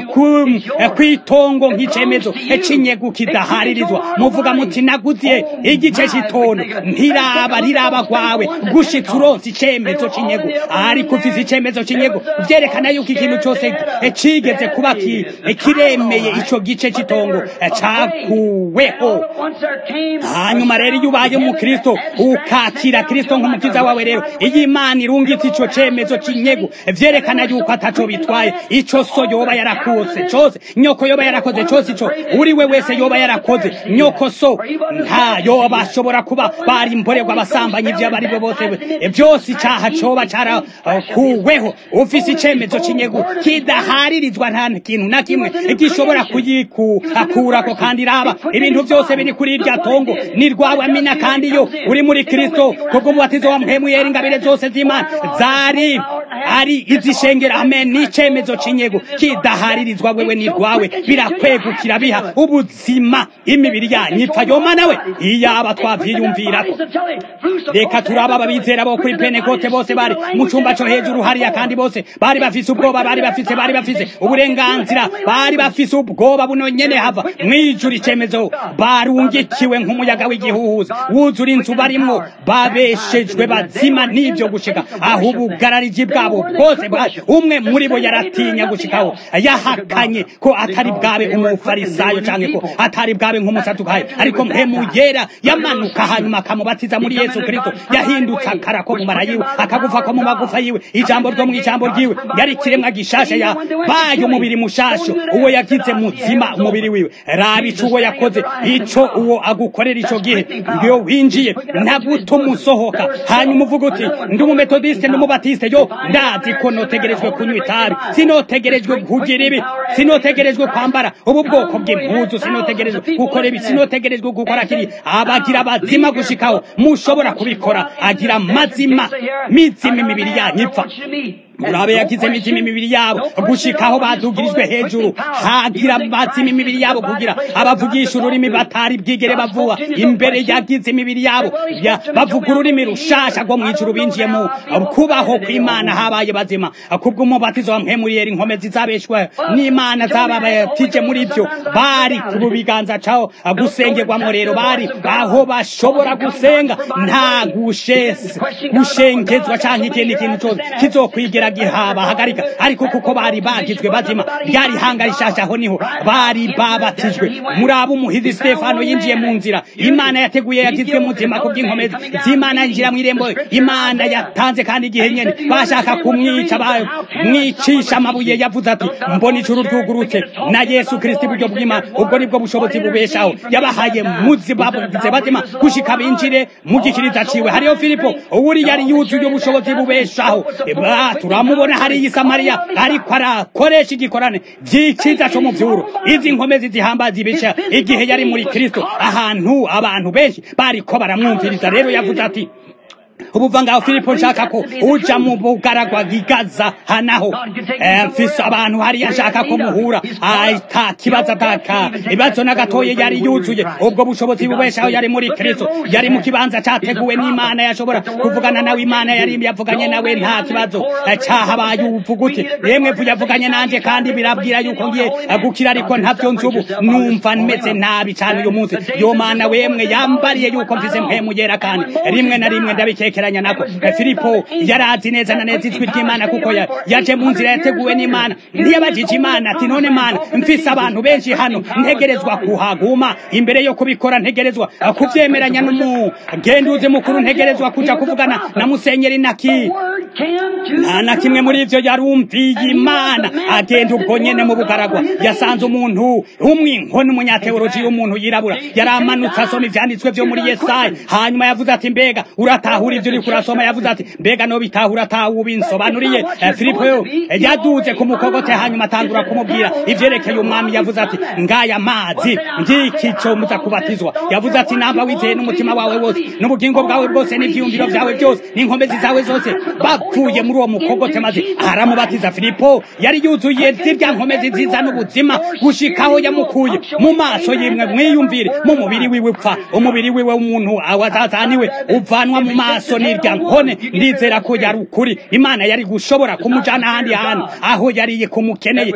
kw'itongo nk'icemezo c'inyegu kidaharirizwa muvuga muti naguziye igice c'itono ntiraba ntiraba rwawe gushitsa uronse icemezo c'inyegu ariko ufise icemezo c'inyegu vyerekana yuko ikintu cose cigeze kuba kiremeye ico gice c'itongo cakuweho hanyuma rero iyo ubaye umukristo ukakira kristo nk'umukiza wawe rero iyo imana irungitse ico cemezo c'inyegu vyerekana yuko ataco bitwaye ico so yoba yarakose cose nyoko yoba yarakoze cose ico uri we wese yoba yarakoze nyoko so nta yoba ashobora kuba bari imborerwa abasambanyi ivyo abari bo bose vyose icaha coba carakuweho ufise icemezo c'inyegu kidaharirizwa nta kintu na kimwe gishobora kuyikurako kandi raba ibintu vyose biri kuri irya tongo ni rwawe amina kandi yo uri muri kristo kubwo umubatizo wa mpemu yera ingabire zose z'imana zari ari izishengera amen n'icemezo c'inyego kidaharirizwa wewe ni rwawe birakwegukira biha ubuzima imibiri yanyu ipfa yoma nawe iyaba twavyiyumvirako reka turaba ababizera bo kuri penekote bose bari mu cumba co hejuru hariya kandi bose bari bafise ubwoba bari bafise bari bafise uburenganzira bari bafise ubwoba buno nyene hava mwijuru icemezo barungikiwe nk'umuyaga w'igihuhuza wuzura inzu barimwo babeshejwe bazima n'ivyo gushika aho ubugarariji bwabo bwose bwari umwe muri bo yaratinya gushikaho yahakanye ko atari bwabe umufarisayo canke ko atari bwabe nk'umusadukayo ariko mpemu yera yamanuka hanyuma akamubatiza muri yesu kristo yahindutse akara ko mu mara yiwe akagufa ko mu magufa yiwe ijambo ryo mu ijambo ryiwe yari ikiremwa gishasha ya baye umubiri mushasho uwo yagize muzima umubiri wiwe raba ico uwo yakoze ico uwo agukorera ico gihe iyo winjiye ntagutuma usohoka hanyuma uvuga uti ndi umumetodiste ndi umubatiste yo ndazi ko notegerejwe kunywa itabi sinotegerejwe kugira ibi sinotegerejwe kwambara ubu bwoko bw'impuzu sinotegerejwe gukora ibi sinotegerejwe gukora kiri abagira bazima gushikaho mushobora kubikora agira mazima mizima imibiri yanyu ipfa murabe yagize imitima imibiri yabo gushikaho badugirijwe hejuru hagira bazima imibiri yabo kugira abavugisha ururimi batari bwigere bavuga imbere yagize imibiri yabo bavuga ururimi rushasha rwo mw'ijuru binjiye mu kubaho kw'imana habaye bazima kubw'umubatizo wa mpemuriyeri inkomezi zabeshwa n'imana zababatije muri byo bari ku biganza caho gusengerwamo rero bari aho bashobora gusenga nta gushengezwa canke ikindi kintu cose kizokwigera gihaba hagarika ariko kuko bari bagizwe bazima ryari hanga rishasha aho niho bari babatijwe muri abo umuhizi stefano yinjiye mu nzira imana yateguye yagizwe muzima ku bw'inkomezi z'imana yinjira mu irembo imana yatanze kandi igihe nyene bashaka kumwica mwicisha amabuye yavuze ati mbona ijuru ryugurutse na yesu kristo iburyo bw'imana ubwo nibwo bushobozi bubeshaho yabahaye muzima bagize bazima gushika binjire mu gikiriza ciwe hariyo filipo uwuri yari yuzuye ubushobozi bubeshaho turamubona hariya isamariya ariko arakoresha igikorane vy'iciza co mu vyuro izi nkomezi zihambaza ibica igihe yari muri kristo ahantu abantu benshi bariko baramwumviriza rero yavuze ati ubuva ngaho filipo nshaka ko uja mu bugaragwa gigaza hanaho mfise abantu hariya nshaka ko muhura ata kibazo ataka ibibazo na gatoye yari yuzuye ubwo bushobozi bubeshaho yari muri kristo yari mu kibanza categuwe n'imana yashobora kuvugana nawe imana yari yavuganye nawe nta kibazo cahabaye uvuga uti yemwe vu yavuganye nanje kandi birabwira yuko ngiye gukira ariko ntavyo nzi ubu numva meze nabi cane uyu munsi yo mana wemwe yambariye yuko mfise mpemu yera kandi rimwe na rimwe ndabike yekeranya nako filipo yarazi neza na neza ijwi ry'imana kuko yaje mu nzira yateguwe n'imana ntiyabajije imana ati none mana mfise abantu benshi hano ntegerezwa kuhaguma imbere yo kubikora ntegerezwa kuvyemeranya n'umugenduzi mukuru ntegerezwa kuja kuvugana na musenyeri naki nta na kimwe muri ivyo yarumviye imana agenda ubwo nyene mu bugaragwa yasanze umuntu umwinkoni umunyateoloji w'umuntu yirabura yaramanutse asoma ivyanditswe vyo muri yesaya hanyuma yavuze ati mbega uratahura ivyo uriko urasoma yavuze ati mbega no bitahura atawubinsobanuriye filipo yo yaduze ku mukogote hanyuma atangura kumubwira ivyerekeye umwami yavuze ati ngaya mazi ngiki co muza kubatizwa yavuze ati namba wizeye n'umutima wawe wose n'ubugingo bwawe bwose n'ivyiyumviro vyawe byose n'inkomezi zawe zose bapfuye muri uwo mukogote maze aramubatiza filipo yari yuzuye zirya nkomezi nziza n'ubuzima gushikaho yamukuye mu maso yimwe mwiyumvire mu mubiri wiwe upfa umubiri wiwe w'umuntu awazazaniwe uvanwa mu maso n'irya nkone ndizera ko yari ukuri imana yari gushobora kumujana ahandi hantu aho yariye kumukeneye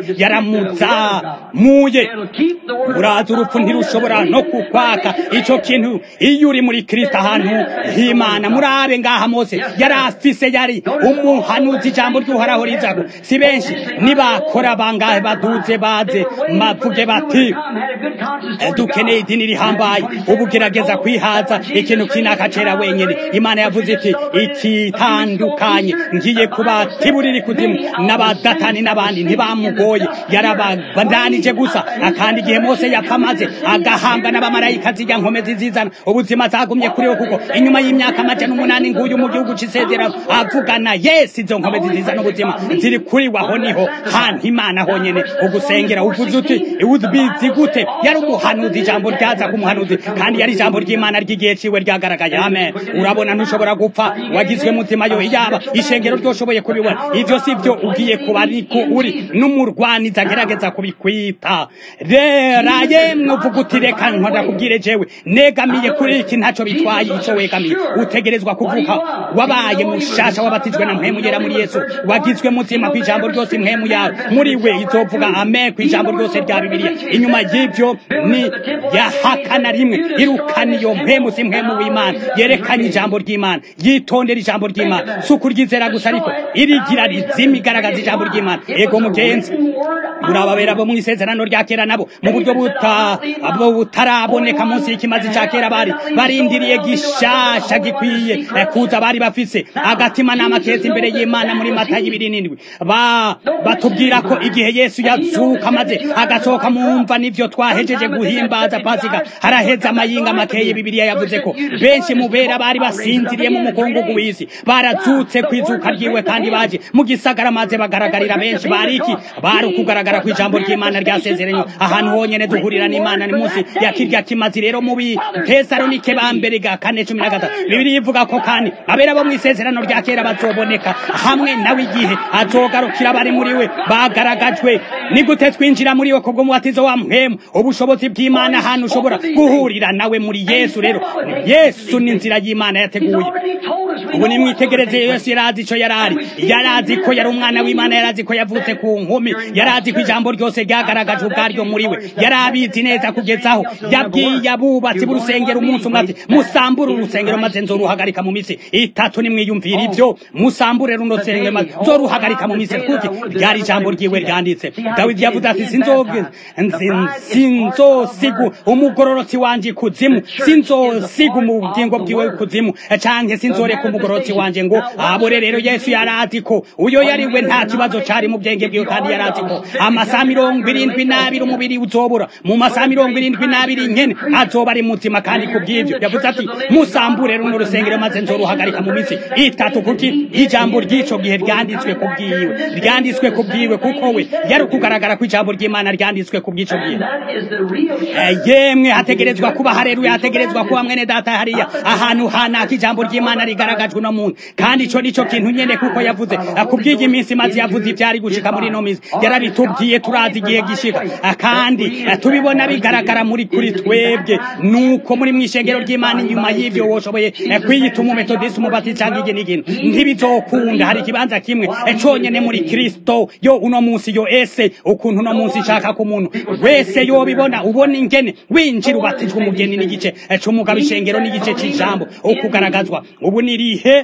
yaramuzamuye uraza urupfu ntirushobora no kukwaka ico kintu iyo uri muri kristo ahantu h'imana murabe ngaha mose yari afise yari umuhanuzi ijambo ry'uhoraho rizago si benshi nibakora bangahe baduze baze mavuge bati dukeneye idini rihambaye ubu gerageza kwihaza ikintu kinaka cera wenyene imana yavuze iti ikitandukanye ngiye kubatiburira ikuzimu n'abadatani n'abandi ntibamugoye yarababandanije gusa akandi igihe mose yapfa maze agahambwa n'abamarayika zijya nkomezi zizana ubuzima zagumye kuriwe kuko inyuma y'imyaka amajana umunani nguyu mu gihugu c'isezerano avugana yesi izo nkomezi zizana ubuzima ziri kuri waho niho hantu imana honyene ugusengera uvuze uti ubizi gute yari umuhanuzi ijambo ryaza ku muhanuzi kandi yari ijambo ry'imana ry'igihe ciwe ryagaragaye amen urabona ntushobora gupfa wagizwe mutima yo iyaba ishengero ryoshoboye kubibona ivyo si vyo ugiye kuba ariko uri n'umurwaniza agerageza kubikwita rera yemwe uvuga uti reka nkora kubwire jewe negamiye kuri iki ntaco bitwaye ico wegamiye utegerezwa kuvuka wabaye mushasha wabatijwe na mpemu yera muri yesu wagizwe mutima kw'ijambo ryose mpemu yawe muri we izovuga amen kw'ijambo ryose rya bibiliya inyuma y'ivyo ni yahakana rimwe irukana iyo mpemu si mpemu w'imana yerekanye ijambo ry'imana yitondera ijambo ry'imana si ukuryizera gusa ariko irigira rizima igaragaza ijambo ry'imana ego mugenzi murababera bo mu isezerano rya kera nabo mu buryo buta abo butaraboneka munsi y'ikimazi ca kera bari barindiriye gishasha gikwiye eh, kuza bari bafise agatima n'amakezi imbere y'imana muri mata y'ibiri n'indwi ba batubwira ko igihe yesu yazuka maze agasohoka mumva nivyo twahejeje guhimbaza pasika haraheze amayinga makeye bibiliya yavuze ko benshi mu bera bari basinziriye mu mukungugu w'isi barazutse kwizuka ryiwe kandi baje mu gisagara maze bagaragarira benshi bari iki bari ukugaragara kw'ijambo ry'imana ryasezeranye ahantu honyene duhurira n'imana ni munsi ya kirya kimazi rero mu bitesalonike ba mbere ga kane cumi na gatatu bibiliya ivuga ko kandi abera bo mu isezerano rya kera bazoboneka hamwe nawe igihe azogarukira bari muri we bagaragajwe ni gute twinjira muri we kubwo mubatizo wa mpemu ubushobozi bw'imana ahantu ushobora guhurira nawe muri yesu rero yesu ni inzira y'imana yateguye ubu nimwitegereze yesu yarazi ico yarari yarazi ko yari umwana w'imana yarazi ko yavutse ku nkumi yarazi ko ijambo ryose ryagaragajwe ubwaryo muri we yari abizi neza kugezaho yabwiye abubatsi b'urusengero umunsi umwe ati musambure urusengero maze nzoruhagarika mu misi itatu nimwiyumvira ivyo musambure runo rusengero maze nzoruhagarika mu misi kuki ryari ijambo ryiwe ryanditse dawidi yavuze ati sinzoge sinzosiga umugororotsi wanje kuzimu sinzosiga ubugingo bwiwe kuzimu canke sinzoreka umugororotsi wanje ngo abore rero yesu yarazi ko uyo yari we nta kibazo cari mu bwenge bwiwe kandi yarazi ko amasaha mirongo irindwi n'abiri umubiri uzobura mu masaha mirongo irindwi n'abiri nyene azoba ari muzima kandi kubw'ivyo yavuze ati musambure runo rusengero maze nzoruhagarika mu misi itatu kuki ijambo ry'ico gihe ryanditswe kubwiwe ryanditswe kubwiwe kuko we yari ukugaragara ko ijambo ry'imana ryanditswe kubw'ico gihe yemwe hategerezwa kuba hareruya hategerezwa kuba mwene data hariya ahantu hanaka ijambo ry'imana rigaragajwe uno muntu kandi ico nico kintu nyene kuko yavuze kubw'iyi minsi maze yavuze ivyari gushika muri ino minsi yarabitubwiye turazi igihe gishika kandi tubibona bigaragara muri kuri twebwe nuko muri mw'ishengero ry'imana inyuma y'ivyo woshoboye kwiyita umumetodisi umubati canke iki n'ikintu ntibizokunda hari ikibanza kimwe conyene muri kristo yo uno munsi yo ese ukuntu uno munsi nshaka ku muntu wese yobibona ubona ingene winjira ubatijwe umugeni n'igice c'umugabo ishengero n'igice c'ijambo ukugaragazwa ubu nirihe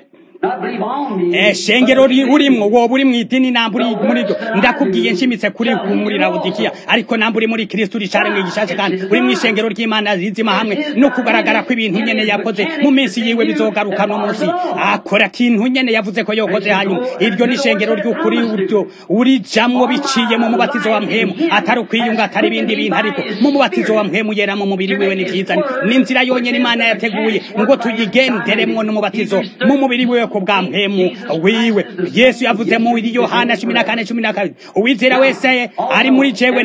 shengero urimwo woba uri mw'idini namba uri muri ryo ndakubwiye nshimitse kuri muri lawodikiya ariko namba uri muri kristo uri cane mwigishashe kandi uri mw'ishengero ry'imana rizima hamwe no kugaragara ko ibintu nyene yakoze mu minsi yiwe bizogaruka no munsi akora kintu nyene yavuze ko yokoze hanyuma iryo ni ishengero ry'ukuri uryo urijamwo biciye mu mubatizo wa mpemu atari ukwiyunga atari ibindi bintu ariko mu mubatizo wa mpemu yera mu mubiri wiwe ni vyiza ni inzira yonyene imana yateguye ngo tuyigenderemwo n'umubatizo mu mubiri wiwe ku bwa mpemu wiwe yesu yavuze mu yohana cumi na kane cumi na kabiri uwizera wese ari muri jewe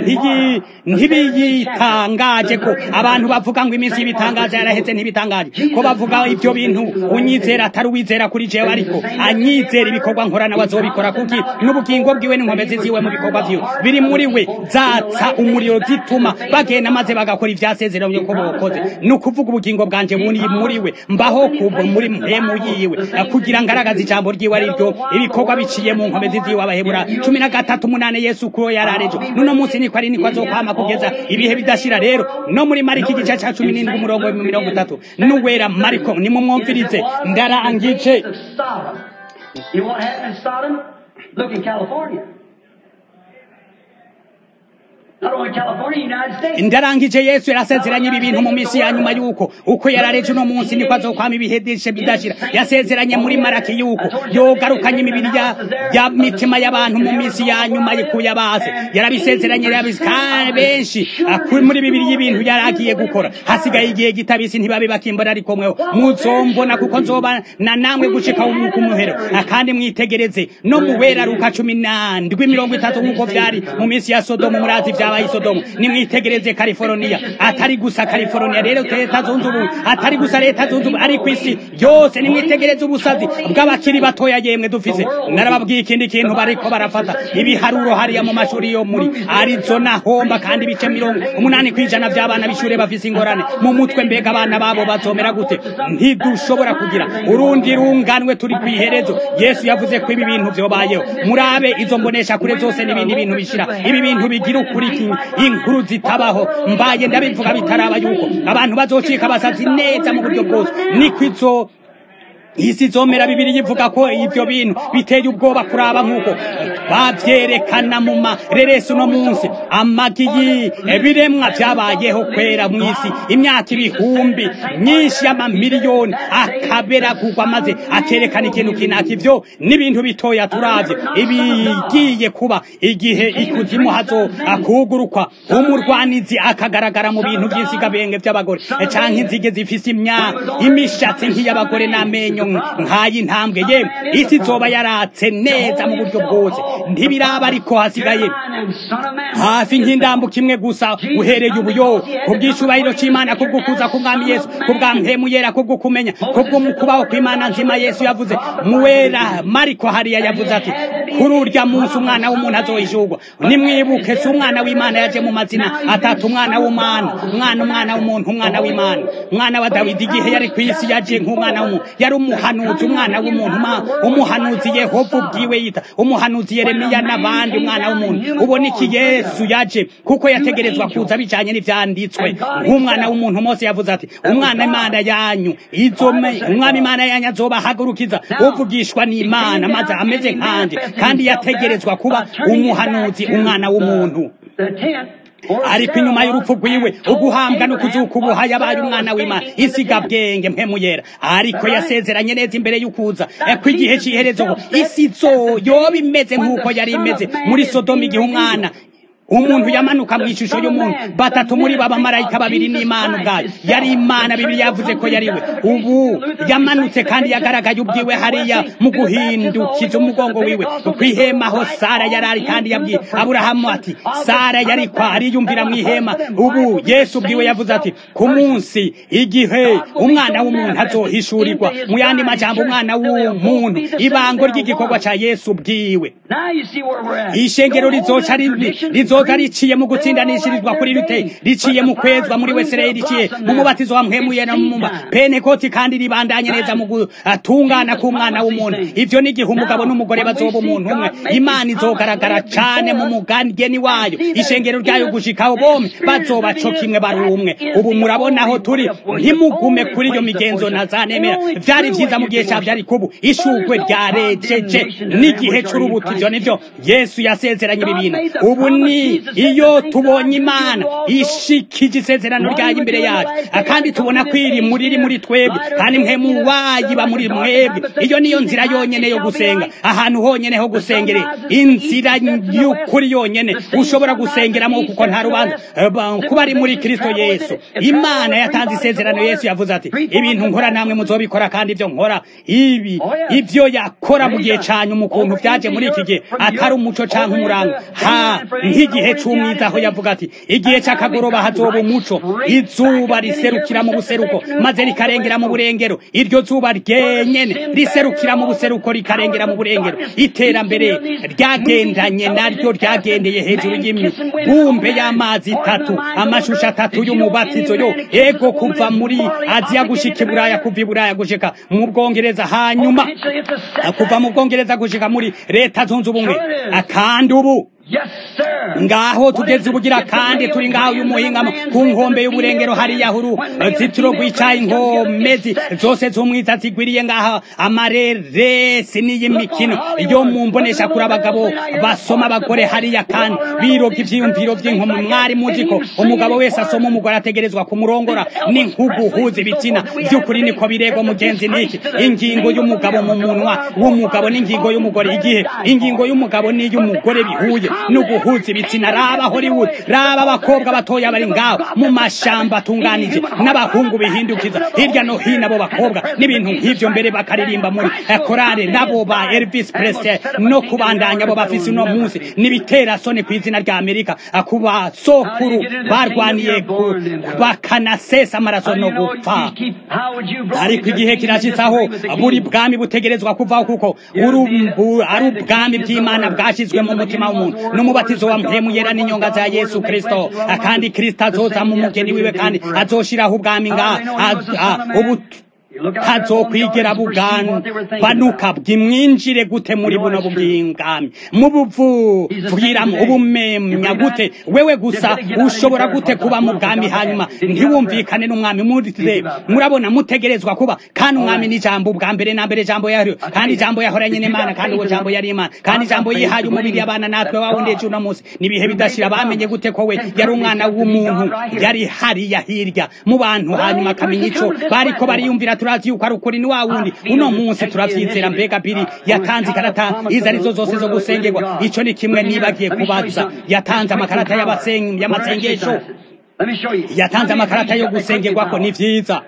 ntibiyitangaje ko abantu bavuga ngo iminsi y'ibitangaje yaraheze ntibitangaje ko bavuga ibyo bintu unyizera atari uwizera kuri jewe ariko anyizera ibikorwa nkora nawe azobikora kuki n'ubugingo bwiwe n'inkomezi ziwe mu bikorwa vyiwe biri muri we zatsa umuriro zituma bagenda maze bagakora ivyasezeranye ko bokoze ni ukuvuga ubugingo bwanje muri muri we mbaho kubo muri mpemu yiwe kugira ngaragaza ijambo ryiwe ari ryo ibikorwa biciye mu nkomezi ziwe abahebura cumi na gatatu umunane yesu kuro yararejo nuno munsi niko ari niko azokwama kugeza ibihe bidashira rero no muri mariko igice ca cumi n'indwi umurongo mirongo itatu n'uwera mariko nimumwumvirize ndarangije You want heaven in Sodom? Look in California. Not only California, United States. ndarangije yesu yarasezeranye ibi bintu mu minsi ya nyuma yuko uko yarareje uno munsi niko azokwama ibihe byinshi bidashira yasezeranye muri maraki yuko yogarukanye imibiri ya, ya mitima y'abantu mu minsi ya nyuma yikuye abaze yarabisezeranye yarabizi kandi benshi kuri muri bibiri y'ibintu yaragiye gukora hasigaye igihe gitabisi ntibabe bakimbona ariko mweho muzombona kuko nzoba na namwe gushika ku muhero kandi mwitegereze no mu wera ruka cumi na ndwi mirongo itatu nk'uko vyari mu minsi ya sodomu murazi vya ibyabaye isodomu nimwitegereze california atari gusa california rero leta zunze ubumwe atari gusa leta zunze ubumwe ari ku isi yose nimwitegereze ubusazi bw'abakiri batoya yemwe dufise narababwiye ikindi kintu bariko barafata ibiharuro hariya mu mashuri yo muri arizona homba kandi ibice mirongo umunani kw'ijana by'abana b'ishure bafise ingorane mu mutwe mbega abana babo bazomera gute ntidushobora kugira urundi runganwe turi ku iherezo yesu yavuze ko ibi bintu vyobayeho murabe izo mbonesha kure zose n'ibindi bintu bishira ibi bintu bigira ukuri inkuru zitabaho mbaye ndabivuga bitaraba yuko abantu bazocika basazi neza mu buryo bwose niko izo isi zomera bibiri yivuga ko ivyo bintu biteye ubwoba kuraba nk'uko twavyerekana mu mareresi uno munsi amagi y'ibiremwa vyabayeho kwera mw'isi imyaka ibihumbi myinshi y'amamiliyoni akaberagurwa maze akerekana ikintu kinaka ivyo n'ibintu bitoya turavye ibigiye kuba igihe ikuzimu hazo akugurukwa umurwanizi akagaragara mu bintu vy'insigabenge vy'abagore canke inzige zifise imya imishatsi nk'iy'abagore n'amenyo nk'ayi intambwe ye isi zoba yaratse neza mu buryo bwose ntibiraba ariko hasigaye hafi nk'indambuka imwe gusa uhereye ubuyo kubw'icubahiro c'imana kubw'ukuza k'umwami yesu kubw'ampemu yera kubw'ukumenya kubw'umukubaho kw'imana nzima yesu yavuze muwera mariko hariya yavuze ati kuri urya munsi umwana w'umuntu azohishurwa nimwibuke si umwana w'imana yaje mu mazina atatu umwana w'umwana umwana umwana w'umuntu umwana w'imana umwana wa dawidi igihe yari ku isi yaje nk'umwana w'umuntu yari umuhanuzi umwana w'umuntu umuhanuzi yehova ubwiwe yita umuhanuzi yeremiya n'abandi umwana w'umuntu ubona iki yesu yaje kuko yategerezwa kuza bijanye n'ivyanditswe nk'umwana w'umuntu mose yavuze ati umwana imana yanyu umwami imana yanyu azobahagurukiza uvugishwa n'imana maze ameze nkanje kandi yategerezwa kuba umuhanuzi umwana w'umuntu ariko inyuma y'urupfu rwiwe uguhambwa no kuzuka ubuha yabaye umwana w'imana isiga bwenge mpemu yera ariko yasezeranye neza imbere y'ukuza ko igihe cy'iherezo isi zo yoba imeze nk'uko yari imeze muri sodomu igihe umwana umuntu yamanuka mu ishusho y'umuntu batatu muri bo abamarayika babiri n'imana ubwayo yari imana bibiri yavuze ko yari we ubu yamanutse kandi yagaragaye ubwiwe hariya mu guhindukiza umugongo wiwe ku ihema aho sara yari ari kandi yabwiye aburahamu ati sara yari kwa ariyumvira mu ihema ubu yesu ubwiwe yavuze ati ku munsi igihe umwana w'umuntu azohishurirwa mu yandi majambo umwana w'umuntu ibango ry'igikorwa ca yesu ubwiwe ishengero rizoca rizoca riciye mu gutsindanishirizwa kuri rute riciye mu kwezwa muri wesirayeli riciye mu mubatizo wa mpwemuye no mu penekoti kandi ribandanye neza mu gutungana k'umwana w'umuntu ivyo n'igihe umugabo n'umugore bazoba umuntu umwe imana izogaragara cane mu mugani wayo ishengero ryayo gushikaho bomwe bazoba co kimwe bari umwe ubu murabona aho turi ntimugume kuri iyo migenzo nazanemera vyari vyiza mu gihe ca vyari kubu ishugwe ryarejeje n'igihe c'urubuto ivyo nivyo yesu yasezeranye ibi bintu ubu ni iyo tubonye imana ishikije isezerano ryayo imbere yacu kandi tubona ko iri muri iri muri twebwe kandi mpemu wayiba muri mwebwe iyo niyo nzira yonyene yo gusenga ahantu honyene ho gusengerera inzira y'ukuri yonyene ushobora gusengeramo kuko nta rubanza kuba ari muri kristo yesu imana yatanze isezerano yesu yavuze ati ibintu nkora namwe muzobikora kandi ibyo nkora ibi ibyo yakora mu gihe canyu mu kuntu vyaje muri iki gihe atari umuco canke umuranga ha nk'igihe c'umwiza aho yavuga ati igihe c'akagoroba hazoba umuco izuba riserukira mu buseruko maze rikarengera mu burengero iryo zuba ryenyene riserukira mu buseruko rikarengera mu burengero iterambere ryagendanye naryo ryagendeye hejuru y'imibumbe y'amazi itatu amashusho atatu y'umubatizo yo ego kuva muri aziya gushika iburaya kuva iburaya gushika mu bwongereza hanyuma kuva mu bwongereza gushika muri leta zunze ubumwe kandi ubu ngaho tugeze ubugira kandi turi ngaho y'umuhingamo ku nkombe y'uburengero hariya huru zitiro rwicaye inkomezi zose z'umwiza zigwiriye ngaho amareresi n'iy'imikino yo mu mbonesha kuri abagabo basoma abagore hariya kandi biroga ivyiyumviro vy'inkomo mwari muzi ko umugabo wese asoma umugore ategerezwa kumurongora ni nk'uguhuza ibitsina vy'ukuri niko birego mugenzi niki ingingo y'umugabo mu munwa w'umugabo n'ingingo y'umugore igihe ingingo y'umugabo n'iy'umugore bihuye no guhuza ibitsina raba hollywood raba abakobwa batoya bari ngaho mu mashamba atunganije n'abahungu bihindukiza hirya no hino abo bakobwa n'ibintu nk'ivyo mbere bakaririmba muri eh, korale nabo ba elvis presley no kubandanya abo bafise uno munsi n'ibitera soni ku izina rya amerika ah, ku basokuru barwaniye ku- bakanasesa amaraso no gupfa ariko igihe kirashitsaho buri bwami butegerezwa kuvaho kuko urumbu ari ubwami bw'imana bwashyizwe mu mutima w'umuntu n'umubatizo wa mpemu yera n'inyonga za yesu kristo kandi kristo azoza mu mugeni wiwe kandi azoshiraho ubwami ngaha Az- ah, ubu hazokwigera bugabanuka bwimwinjire gute muri buno bw'ingami mubuvugiramo ubumenya gute wewe gusa ushobora gute kuba mu bwami hanyuma ntiwumvikane n'umwami murire murabona mutegerezwa kuba kandi umwami ni ijambo ubwa mbere na mbere ijambo yariyo kandi ijambo yahoranye n'imana kandi uwo jambo yari imana kandi ijambo yihaye umubiri abana natwe wawundeje uno munsi n'ibihe bidashira bamenye gute ko we yari umwana w'umuntu yari hariya hirya mu bantu hanyuma akamenya ico bariko bariyumvira turazi yuko ari ukuri ni wa wundi uno munsi turavyizera mbega biri yatanze ikarata izo arizo zose zo gusengerwa ico ni kimwe nibagiye kubaza yatanze amakarata y'abasen- y'amasengesho yatanze amakarata yo gusengerwako ni vyiza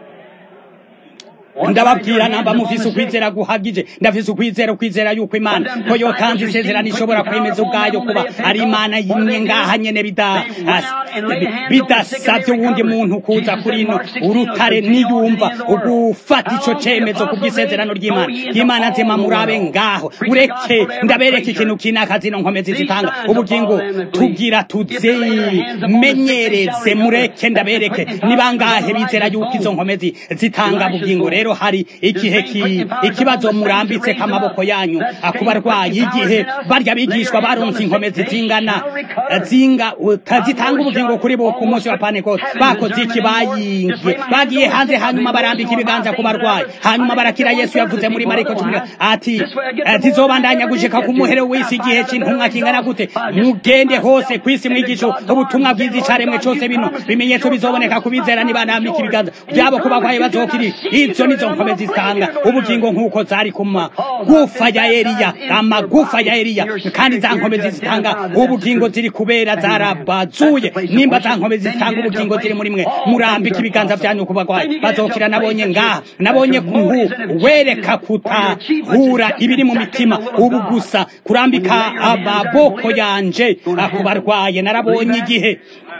ndababwira namba mufise ukwizera guhagije ndafise ukwizera ukwizera yuko imana ko yotanze isezerano ishobora kwemeza ubwayo kuba ari imana yimwe ngaha nyene bida- as- bidasavye uwundi muntu kuza kuri ino urutare niyumva ugufata ico cemezo kubw'isezerano ry'imana ry'imana nzima murabe ngaho ureke ndabereka ikintu kinaka zino nkomezi zitanga ubugingo tugira tuzimenyereze mureke ndabereke ni bangahe bizera yuko izo nkomezi zitanga bugingo rero hari igihe ki- ikibazo murambitse k'amaboko yanyu ku barwayi igihe barya bigishwa baronse inkomezi zingana zinga zitanga ubugingo kuri bo ku munsi wa pantekote bakoze iki bayingiye bagiye hanze hanyuma barambika ibiganza ku barwayi hanyuma barakira yesu yavuze muri mariko cumi na- ati eh, zizobandanya gushika ku muhero w'isi igihe c'intumwa kingana gute mugende hose kw'isi mwigisho ubutumwa bwiza icaremwe cose bino bimenyetso bizoboneka kubizera nibanambika ibiganza byabo ku barwayi bazokiri izo nizo nkomezi zitanga ubugingo nk'uko zari ku magufa ya eliya amagufa ya eliya kandi za nkomezi zitanga ubugingo ziri kubera zarabazuye nimba za nkomezi zitanga ubugingo ziri muri mwe murambika ibiganza byanyu ku barwayi bazokira nabonye ngaha nabonye kungu wereka kutahura ibiri mu mitima ubu gusa kurambika amaboko yanje ku barwaye narabonye igihe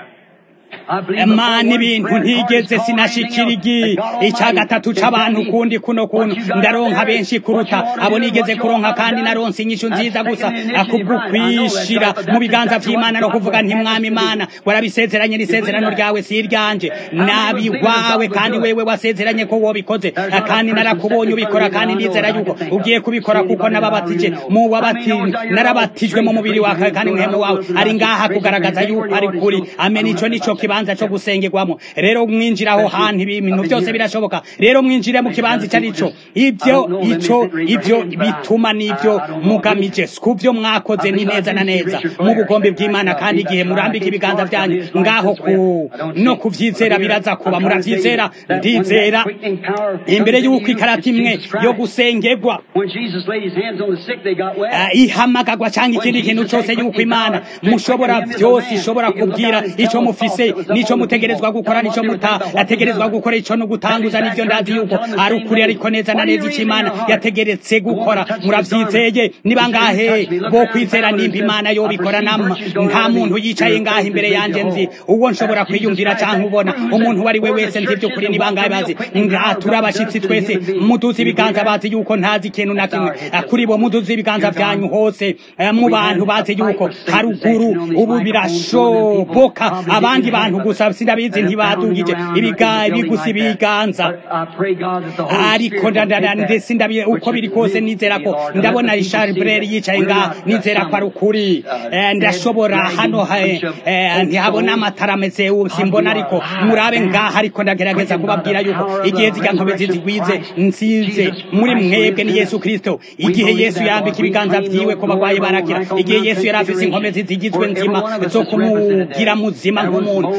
Mana ibintu ntigeze sinashikira igi icya gatatu c'abantu kundi kuno kuntu ndaronka benshi kuruta abo nigeze kuronka kandi naronse inyishu nziza gusa akubwo kwishira mu biganza vy'Imana no kuvuga nti mwami Imana warabisezeranye n'isezerano ryawe si iryanje nabi wawe kandi wewe wasezeranye ko wobikoze kandi narakubonye ubikora kandi ndizera yuko ugiye kubikora kuko nababatije mu wabati narabatijwe mu mubiri wawe kandi mwemu wawe ari ngaha kugaragaza yuko ari kuri amen ico nico kibanza cyo gusengerwamo rero mwinjira aho hantu ibintu byose birashoboka rero mwinjire mu kibanza icyo arico ibyo ico ibyo bituma n'ibyo mugamije kubyo mwakoze ni neza na neza mu bugombe bw'imana kandi igihe murambika ibiganza byanyu ngaho ku no kuvyizera biraza kuba muravyizera ndizera imbere y'uko ikarata imwe yo gusengerwa When Jesus laid his hands on the sick, they got well. uh, ihamagagwa cyangwa ikindi kintu cyose yuko imana mushobora byose ishobora kubwira icyo mufise n'icyo mutegerezwa gukora n'icyo mutategerezwa gukora icyo no gutanguza n'ibyo ndazi yuko ari ukuri ariko neza na neza icyo imana yategeretse gukora murabyizeye ni bangahe bo kwizera nimba imana yobikora nama nta muntu yicaye ngaha imbere yanjye nzi uwo nshobora kwiyumvira cyangwa ubona umuntu uwo ari we wese nzi by'ukuri ni bangahe bazi ngaha turi abashyitsi twese muduze ibiganza bazi yuko ntazi ikintu na kimwe Eh, kuri bo muduze ibiganza byanyu hose eh, mu bantu bazi yuko haruguru ubu birashoboka abandi bantu gusa sinabizi ntibadugije ibiga bigusa ibiganza I pray God that the Holy ariko Spirit will ndadada take that ndetse ndabi uko biri kose nizera ko ndabona Richard Brere yicaye ngaha nizera ko ari ukuri Eh, ndashobora hano ha- eh, ntihabona amatara ameze ubu simbona ariko murabe ngaha ariko ndagerageza kubabwira yuko igihe zijya nkomezi zigwize nsize muri mwebwe ni Yesu Kristo igihe Yesu yambika ibiganza vyiwe ku bagwayi barakira igihe Yesu yari afise inkomezi zigizwe nzima zo kumugira muzima nk'umuntu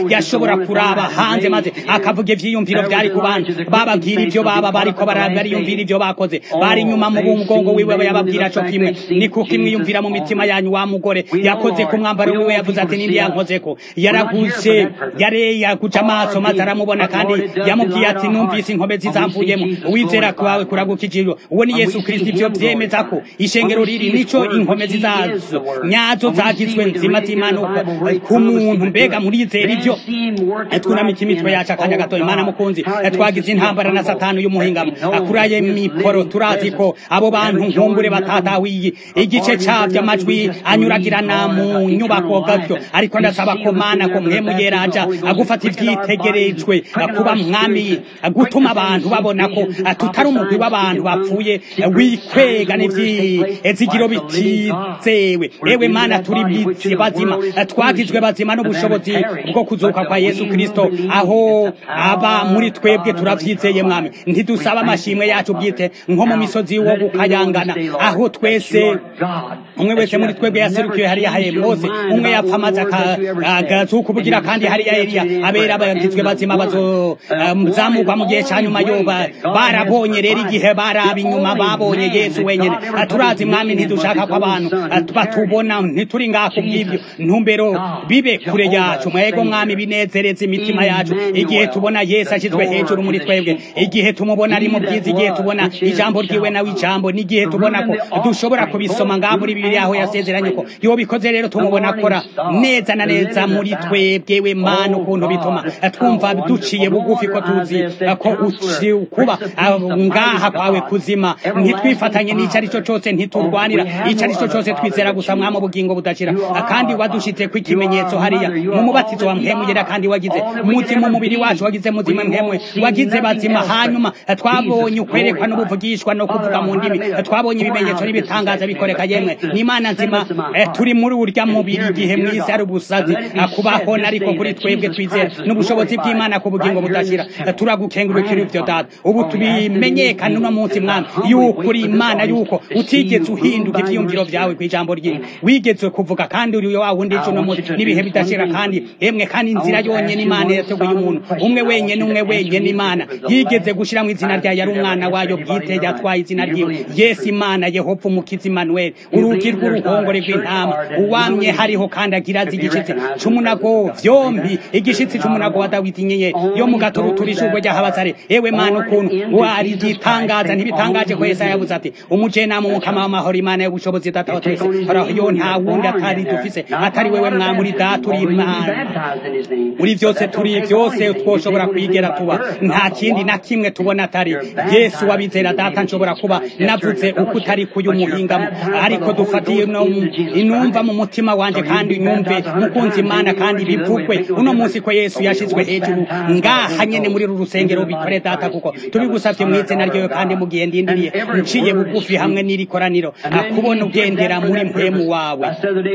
yashobora kuraba hanze maze akavuga ivyiyumviro vyari ku bantu bababwira ivyo baba bariko bariyumvira ivyo bakoze bari inyuma mu mugongo wiwe yababwira co kimwe ni kuko imwiyumvira mu mitima yanyu wa mugore yakoze ku mwambaro wiwe yavuze ati nindi yankozeko yaraguze yare yaguca amaso maze aramubona kandi yamubwiye ati numvise inkomezi zamvuyemo uwizera kwawe kuragukijijwe uwo ni yesu kristo ivyo vyemeza ko ishengero riri nico inkomezi zazo nyazo zagizwe nzima z'imanuka ku muntu mbega murizera ivyo twunamika imitwe yacu akanya gato imana mukunzi twagize intambara na satani y'umuhingamo akuraye mikoro turazi ko abo bantu nkumbure batatawiye igice cavyo amajwi anyuragirana mu nyubako gatyo ariko ndasaba ko mana ko mwemu yeraja agufata ivyitegerejwe kuba mwami gutuma abantu babona ko tutari umugwi w'abantu bapfuye wikwega n'ivyizigiro bitizewe ewe mana turi bizi bazima twagizwe bazima n'ubushobozi bwo kuzuka kwa yesu kristo aho aba muri twebwe turavyizeye mwami ntidusaba amashimwe yacu bwite nko mu misozi wo gukayangana aho twese umwe wese muri twebwe yaserukiwe hariya haye mose umwe yapfa amaze akazuka ubugira kandi hariya eliya abera bagizwe bazima bazozamurwa mu gihe ca nyuma yoba barabonye rero igihe baraba inyuma babonye yesu wenyene turazi mwami ntidushaka ko abantu batubona ntituri ngaha kubw'ibyo ntumbero bibe kure yacu mwego mwami binezereza imitima yacu igihe tubona yesu ashyizwe hejuru muri twebwe igihe tumubona ari mu bwiza igihe tubona ijambo ryiwe nawe ijambo n'igihe tubona ko dushobora kubisoma ngaha muri bibiri aho yasezeranye ko iyo bikoze rero tumubona akora neza na neza muri twebwe we mana ukuntu bituma twumva duciye bugufi ko tuzi ko kuba ngaha kwawe kuzima ntitwifatanye n'icyo ari cyo cyose ntiturwanira icyo ari cyo cyose twizera gusa mwama ubugingo budashira kandi wadushitse ko ikimenyetso hariya mu mubatizo wa mpemuyera kandi wagize muzima umubiri wacu wagize muzima mpemwe wagize bazima hanyuma twabonye ukwerekwa n'ubuvugishwa no kuvuga mu ndimi twabonye ibimenyetso n'ibitangaza bikoreka yemwe n'imana nzima turi muri urya mubiri igihe mwisi ari ubusazi kubaho ariko kuri twebwe twizera n'ubushobozi bw'imana ku bugingo budashira turagukengurukira ivyo data ubu tubimenyekane uno munsi mwami yuko uri imana yuko utigeze uhinduka ivyiyumviro vyawe kw'ijambo ryiwe wigeze kuvuga kandi uri wa wundi ejo no munsi n'ibihe bidashira kandi emwe kandi inzira yonyene imana yateguye umuntu umwe wenyene umwe wenyene imana yigeze gushiramo izina ryayo ari umwana wayo bwite yatwaye izina ryiwe yesu imana yehova umukiza imanuel urugi rw'uruhongore rw'intama uwamye hariho kandi agira azi igishitsi c'umunago vyombi igishitsi c'umunago wa dawidi inyenyeri yo mu gatoro turishurwe ry'ahabazare ewe mana ukuntu wari igitangaza ntibitangaje ko yesaya yavuze ati umujenama umukama w'amahoro imana y'ubushobozi data wa twese horaho yo nta wundi atari dufise atari wewe mwamuri data uri imana muri vyose turi vyose twoshobora kwigera tuba nta kindi na kimwe tubona atari yesu wabizera data nshobora kuba navuze uko utari kuyu muhingamo ariko dufatiye inumva mu mutima wanje kandi nyumve mukunzi imana kandi bivugwe uno munsi ko yesu yashizwe hejuru ngaha nyene muri ru rusengero bikore data kuko tubigusavye mu izina ryawe kandi mu gihe ndindiriye nciye bugufi hamwe n'iri koraniro akubona ugendera muri mpemu wawe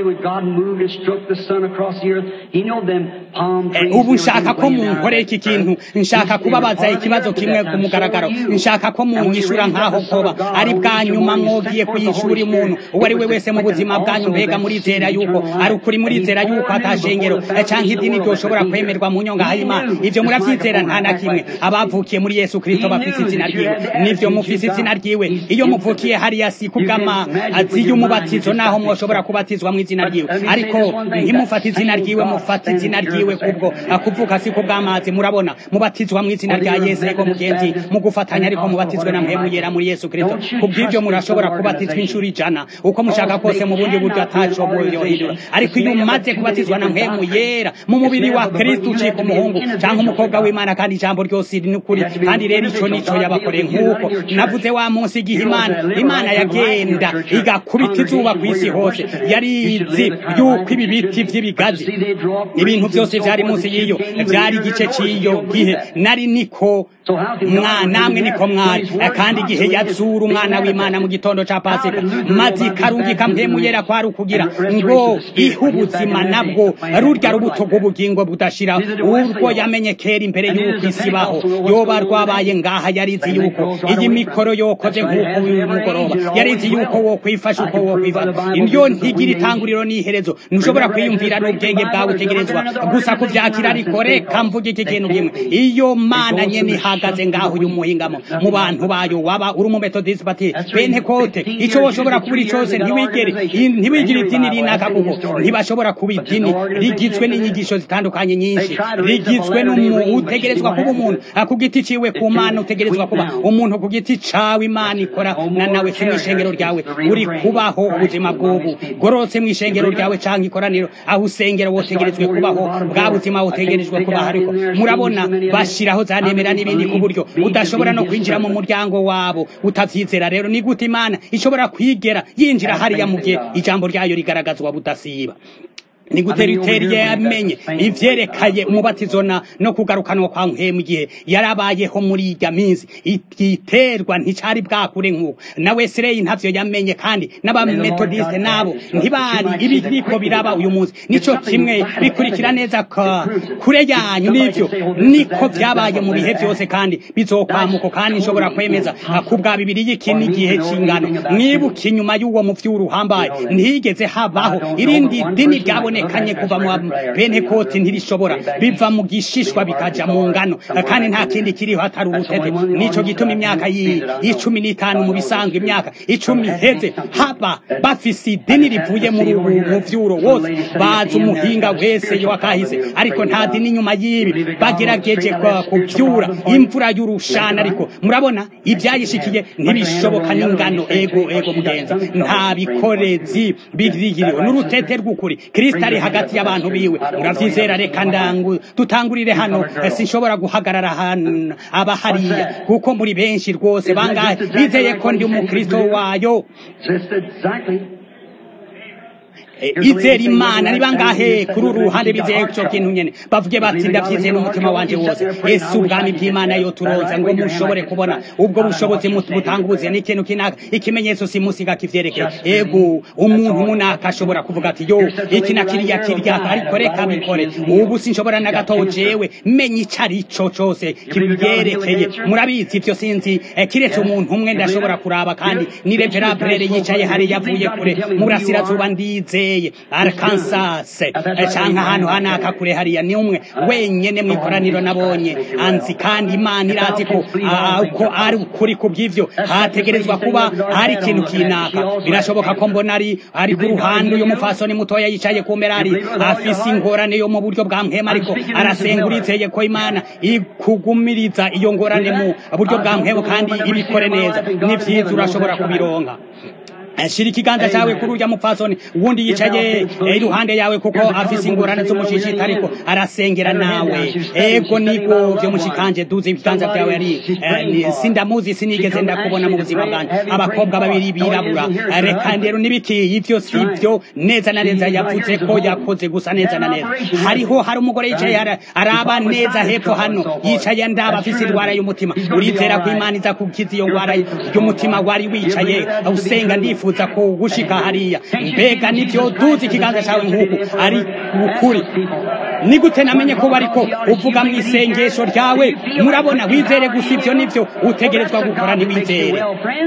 ubu nshaka ko munkorera iki kintu nshaka kubabaza ikibazo kimwe ku mugaragaro nshaka ko munyishura nk'aho koba ari bwa nyuma mwogiye kuyishura umuntu uwo ari we wese mu buzima bwanyu mbega murizera yuko ari ukuri murizera yuko atashengero canke idini ryoshobora kwemerwa mu nyonga y'imana ivyo muravyizera nta na kimwe abavukiye muri yesu kristo bafise izina ryiwe nivyo mufise izina ryiwe iyo muvukiye hariya si kubw'amazi y'umubatizo naho mwoshobora kubatizwa mu izina ryiwe ariko ntimufate izina ryiwe mufate izina ryiwe kubwo kuvuka si kubw'amazi murabona mubatizwa mu izina rya yesu ego mugenzi mu gufatanya ariko mubatizwe na mpemu yera muri yesu kristo kubw'ivyo murashobora kubatizwa inshuro ijana uko mushaka kose mu bundi buryo ataco bwoyohindura ariko iyo umaze kubatizwa na mpemu yera mu mubiri wa kristo ucika umuhungu canke umukobwa w'imana kandi ijambo ryose riri n'ukuri kandi rero ico nico yabakoreye nk'uko navuze wa munsi igihe imana imana yagenda igakubita izuba ku isi hose yari izi yuko ibi biti vy'ibigazi ibintu byose vyari munsi y'iyo vyari igice c'iyo gihe nari niko namwe niko mwari kandi igihe yazura umwana w'imana mu gitondo ca pasika maze ikarungika mpemu yera kwari ukugira ngo ihe ubuzima nabwo rurya rubuto rw'ubugingo budashira urwo yamenye kera imbere y'uko isi baho yoba rwabaye ngaha yarizi yuko iyi mikoro yokoze nk'uko uyu mugoroba yarizi yuko wo kwifasha uko wo kwifasha indyo ntigira itanguriro n'iherezo ntushobora kwiyumvira n'ubwenge bwawe utegerezwa gusa kuvyakira ariko reka mvuga iki kintu kimwe iyo mana nyene ihagaze ngaho uyu muhingamo mu bantu bayo waba uri umumetodisi bati pentekote ico woshobora kubura cose ntiwigere ntiwigire idini rinaka kuko ntibashobora kuba idini rigizwe n'inyigisho zitandukanye nyinshi rigizwe n'umuntu utegerezwa kuba umuntu ku giti ciwe ku mana utegerezwa kuba umuntu ku giti cawe imana ikora na nawe si mw'ishengero ryawe uri kubaho ubuzima bw'ubu gorotse mw'ishengero ryawe canke ikoraniro aho usengera wotegerezwe kubaho bwa buzima wotegerejwe kubaho ariko murabona bashiraho za nemera n'ibindi ku buryo udashobora no kwinjira mu muryango wabo utavyizera rero ni gute imana ishobora kwigera yinjira hariya mu gihe ijambo ryayo rigaragazwa budasiba ni gute riteri yamenye ivyerekanye umubatizo na no kugarukanwa kwa mpemu igihe yarabayeho muri irya minsi igiterwa nticari bwakure nk'uko na wesileyi ntavyo yamenye kandi n'abametodiste nabo ntibari ibiriko biraba uyu munsi nico kimwe bikurikira neza kure yanyu n'ivyo niko vyabaye mu bihe vyose kandi bizokwamuko kandi nshobora kwemeza kubwa bibiri y'iki n'igihe c'ingano mwibuka inyuma y'uwo muvyuru uhambaye ntihigeze habaho irindi dini ryabone kanye kuva mu pentekoti ntirishobora biva mu gishishwa bikaja mu ngano kandi nta kindi kiriho atari urutete nico gituma imyaka y'icumi n'itanu mu bisanzwe imyaka icumi iheze haba bafise idini rivuye muri ubu muvyuro wose bazi umuhinga wese yo akahise ariko nta dini inyuma y'ibi bagerageje kuvyura imvura y'urushana ariko murabona ivyayishikiye ntibishoboka n'ingano ego ego mugenza nta bikorezi birigiriwe n'urutete rw'ukuri kristo ari hagati y'abantu biwe muravyizera reka ndangu dutangurire hano sinshobora guhagarara hano aba hariya kuko muri benshi rwose bangahe bizeye ko ndi umukristo wayo izera imana ni bangahe kuri uru ruhande bizeye ico kintu nyene bavuge bati ndavyizeye n'umutima wanje wose ese ubwami bw'imana yo turoza ngo mushobore kubona ubwo bushobozi butanga ubuzima n'ikintu kinaka ikimenyetso simusiga kivyerekeye ego umuntu munaka ashobora kuvuga ati yo iki na kiriya kirya ariko reka bikore ubu sinshobora na gato jewe menya ico ari co cose kibyerekeye murabizi ivyo sinzi kiretse umuntu umwe ndashobora kuraba kandi ni reverable yicaye hari yavuye kure murasirazuba ndizeye Arkansas canke ahantu hanaka kure hariya ni umwe wenyene mw'ikoraniro nabonye anzi kandi imana irazi ko ko ari ukuri ku bw'ivyo hategerezwa kuba hari ikintu kinaka birashoboka ko mbona ari ari ku ruhande uyu mufasoni mutoya yicaye ku mbere ari afise ingorane yo mu buryo bwa mpema ariko arasenga urizeye ko imana ikugumiriza iyo ngorane mu buryo bwa mpema kandi ibikore neza ni vyiza urashobora kubironka shira ikiganza cyawe kuri urya mupfasoni uwundi yicaye iruhande yawe kuko afise ingorane z'umushishita ariko arasengera nawe ego nibwo vyo mushikanje duze ibiganza vyawe ari sindamuzi sinigeze ndakubona mu buzima bwanjye abakobwa babiri birabura reka rero nibiki ivyo sivyo neza na neza yavuze ko yakoze gusa neza na neza hariho hari umugore yicaye araba neza hepfo hano yicaye ndaba afise indwara y'umutima urizera ko imana iza kukiza iyo ndwara y'umutima wari wicaye usenga ndifuza wifuza ko gushika hariya mbega nivyo duzi ikiganza cawe nk'uku ari ukuri ni gute namenye ko bariko uvuga mu isengesho ryawe murabona wizere gusa ivyo nivyo utegerezwa gukora ntiwizere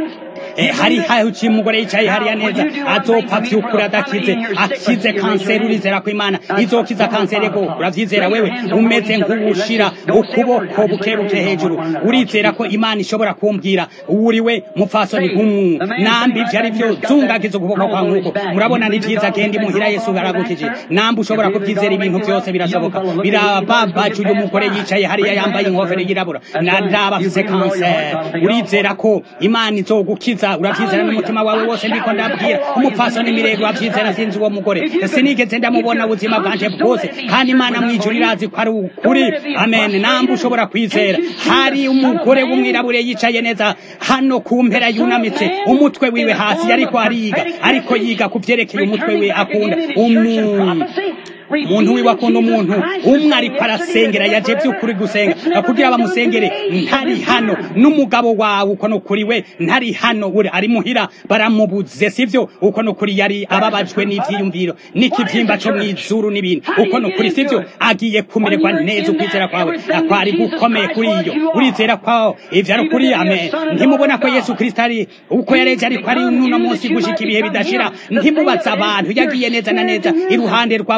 hari haci umugore yicaye hariya neza azopfa vy'ukuri adakize akize kanseri urizera ko imana izokiza kanseri ego uravyizera wewe umeze nk'uwushira ukuboko bukebuke hejuru urizera ko imana ishobora kumbwira uriwe mupfasoni nk'umu nambi ivyo ari vyo zungagiza ukuboko kwa nk'uko murabona ni vyiza genda imuhira yesu aragukije nambi ushobora kuvyizera ibintu vyose birashoboka birababaje uyu mugore yicaye hariya yambaye inkofero yirabura ndaba afise kanseri urizera ko imana izogukiza uravyizera uravyizera n'umutima wawe wose ndiko ndabwira umupfasoni mirego uravyizera sinzi uwo mugore sinigeze ndamubona ubuzima bwanje bwose kandi imana mwijuru irazi ko ari ukuri amen nambe ushobora kwizera hari umugore w'umwirabure yicaye neza hano ku mpera yunamitse umutwe wiwe hasi ariko ariga ariko yiga ku vyerekeye umutwe we akunda umuntu umuntu wiwe akunda umuntu umwe ariko arasengera yaje by'ukuri gusenga kugira bamusengere ntari hano n'umugabo wawe uko nukuri we ntari hano uri ari muhira baramubuze sivyo uko nukuri yari ababajwe n'ivyiyumviro n'ikivyimba co mw'izuru n'ibindi uko nukuri sivyo agiye kumererwa neza ukwizera kwawe kwari gukomeye kuri iyo urizera kwawo ivyo ari ukuri amen ntimubona ko yesu kristo ari uko yareje ariko ari n'uno munsi gushika ibihe bidashira ntimubaza abantu yagiye neza na neza iruhande rw'abumvira